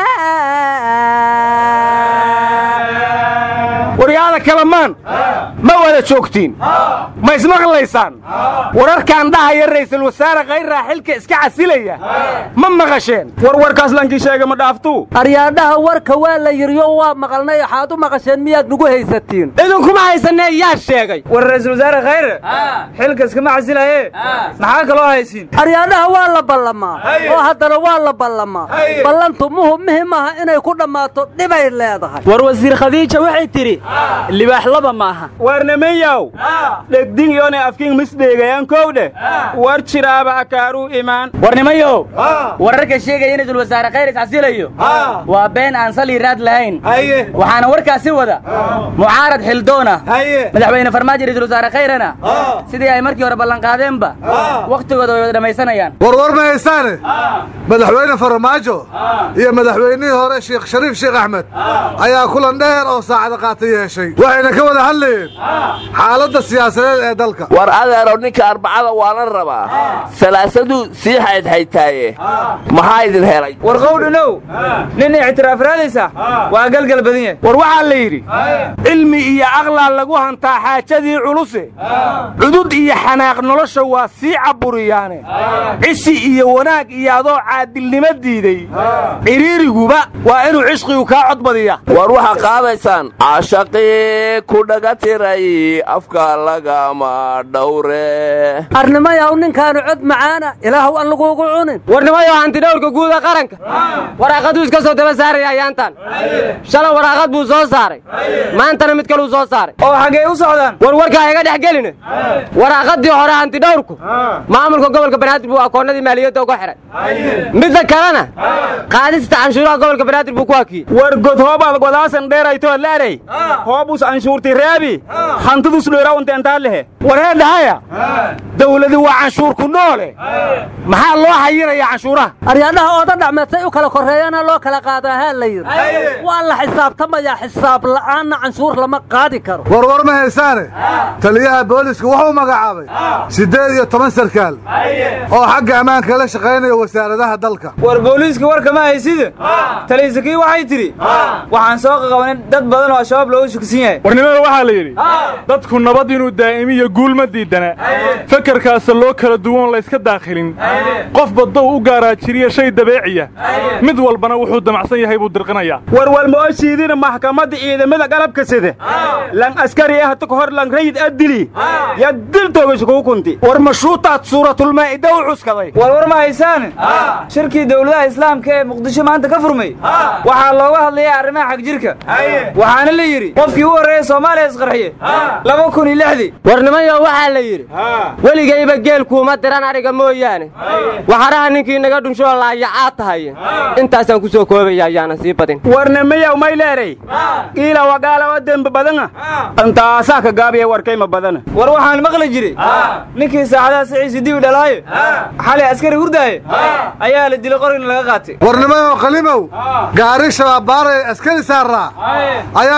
Speaker 13: waryaada kalamaan ma wada joogtiin ma ismaqlaysaan wararkaan dhahaya ra'iisul wasaare khayraa xilka iska casilaya ma maqasheen warwarkaas lankii sheega ma dhaaftuu
Speaker 12: aryaadhaha warka waa la yiriyo waa maqalnay waxaad u maqasheen miyaad nugu haysatiin
Speaker 13: idinkuma haysanee yaa sheegay
Speaker 14: war ra'iisul wasaare khayre xilka iskama casilaye maxaa kaloo haysiin
Speaker 12: aryaadhaha waa la ballamaa oo haddana waa la ballamaa ballantu muhu muhim aha inay ku dhammaato dhibay leedahay
Speaker 14: war wasiir khadiija waxay tidhi libaax laba maaha
Speaker 13: warnamayaw dhegdin yoonay afkiin misdheegayaan kowdhe war jiraaba akaaruu imaan
Speaker 14: warnimayow wararka sheegaya in ra'iisul wasaare khayr iscasilayo waa been aan sali raad lahayn waxaana warkaasi wada mucaarad xildoona madaxweyne farmaajo ra'iisul wasaare khayrana sidii ay markii hore ballanqaadeenba wakhtigooda way wada dhammaysanayaan
Speaker 16: warwar ma haysaane madaxweyne farmaajo iyo madaxweynihii hore sheekh shariif sheekh axmed ayaa kulan dheer oo saacada qaata yeeshay waxayna ka wada hadlayeen xaaladda siyaasadeed ee dalka
Speaker 17: war adeerow ninka arbacada waana rabaa salaasaduu sii xaydxaytaaye maxaa idin helay
Speaker 14: war qowdhanow nin ictiraaf raadaysa waa galgal badan yahay
Speaker 13: war waxaa la yidhi cilmi iyo aqlaa lagu hantaa xaajadii culuse cudud iyo xanaaq nolosha waa sii caburiyaane cisi iyo wanaag iyo adoo caadilnimo diiday ciriiriguba waa inuu cishqigu kaa cod badiya
Speaker 17: war waxaa qaadaysaan caashaqii ku dhaga tiray afka lagama dhowre
Speaker 12: arnimayaw ninkaanu cod macaana ilaahuw aan laguugu cunin
Speaker 14: warnimayow hantidhowrka guuda qaranka waraaqaduu iska soo daba saaraya ayaantan shalay waraaqad buu soo saaray maantana mid kaluu soo saaray oo xaggee u socdaan war warkaa iga dhex geline waraaqadii hore hantidhowrku maamulka gobolka banaadir buu akoonnadii maaliyadda uga xihay midda kalena qaadista canshuuraha gobolka banaadir buu ku hakiyey
Speaker 13: war god hoobaad godaasan dheeraytoo leeray hoobus anshuurti reebi hantidus dheeraw inteentaa lehe war hee dhahaya dawladi waa canshuurku noole maxaa loo xayiraya canshuuraha
Speaker 12: aryaadhaha ooda dhacmeedsay u kala korreeyana loo kala qaadaa haa la yidhi waa la xisaabtamayaa xisaab la'aanna canshuur lama qaadi karo
Speaker 16: warwar ma haysaane taliyaha booliska wuxuu magacaabay siddeed iyo toban sarkaal oo xagga ammaanka la shaqaynaya wasaaradaha dalka
Speaker 14: war booliiska warka ma hayside taliysakii waxay tidhi waxaan soo qaqabanin dad badan oo al-shabaab loogu shuksan yahay
Speaker 18: warnimada waxaa la yidhi dadku nabad inuu daa'imiyo guul ma diidana fekerkaasa loo kala duwan layska daakhilin qof baddow u gaaraa jiriya shay dabeeciya mid walbana wuxuu damacsan yahay buu dirqinayaa
Speaker 13: warwal ma oo shiidina maxkamadda ciidamada qalabka side lan askari ah ka hor lan rayid adili ya dil toogasho kugu kunti war mashuutaad suuratulmaa'ida u cuskaday
Speaker 14: war war ma haysaan shirkii dowladaha islaamka ee muqdisho maanta ka furmay waxaa looga hadlayaa arrimaha xagjirka waxaana la yidhi qofkii u horreeya soomaaliya isqarxiye laba kun iyo lixdii warnimayo waxaa la yidhi weligayba geelkuuma diran ariga mooyaane waxaraha ninkii naga dhunshoo laayacaa tahay intaasaan ku soo koobaya ayaana sii badin
Speaker 13: warnamayaw may leeray qiila wagaala oo dembi badana intaasaa ka gaabiya warkayma badana
Speaker 14: war waxaan maqli jiray ninkii saacadaha siciisi dibi dhalaaye xalay askari hurdaaye ayaa la dilay qorigna laga qaatay
Speaker 16: warnimayo qalimow gaari shabaab baaray askari saaraa ayaa shabaab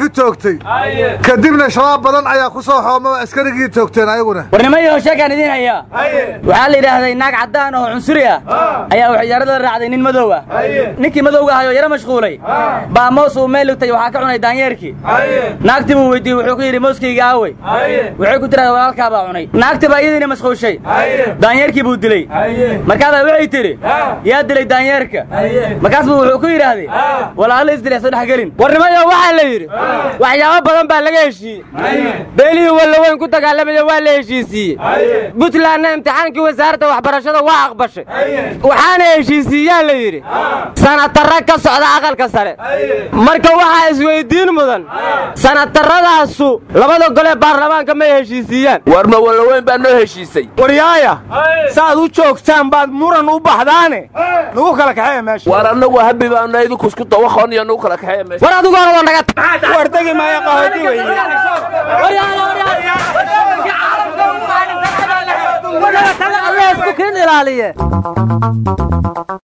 Speaker 16: lagu toogtay kadibna shabaab badan ayaa ku soo xoomaba askarigii toogteen ayaguna
Speaker 14: warnimayo sheekaan idiin hayaa waxaa la yidhaahday naag caddaan oo cunsuri ah ayaa waxyaarada raacday nin madow ah ninkii madowga ahayoo yaro mashquulay baa moos uu meel ligtay waxaa ka cunay daanyeerkii naagtii buu weydiiyey wuxuu ku yidhi mooskayga aawey waxay ku tiraada walaalkaa baa cunay naagtii baa iyadiina mashquushay daanyeerkii buu dilay markaasaa waxay tidhi yaa dilay daanyeerka markaas buu wuxuu ku yidhaahday walaalo isdilay soo dhex gelin
Speaker 3: warnimayo waxaa la yidhi waxyaabo badan baa laga heshiiyey beelihii wallaweyn ku dagaalamaya waa la heshiisiiyey buntlandna imtixaankii wasaaradda waxbarashada waa aqbashay waxaana heshiisiiyaa la yidhi sanatarra ka socda aqalka sare marka waxaa isweyddiin mudan sanatarradaasu labada golee baarlamaanka may heshiisiiyaan
Speaker 17: war ma wallaweyn baa noo heshiisay
Speaker 13: waryaaya saaad u joogtaan baad muran u baxdaane nagu kala kaxeeya meesha
Speaker 17: war annagu habi baanu idinku isku dawaqoon iyo nagu kala kaxeeya meesha
Speaker 3: war adigu hore waa naga
Speaker 13: war tegi maayo qahooti weye
Speaker 12: alla isku kiin ilaaliye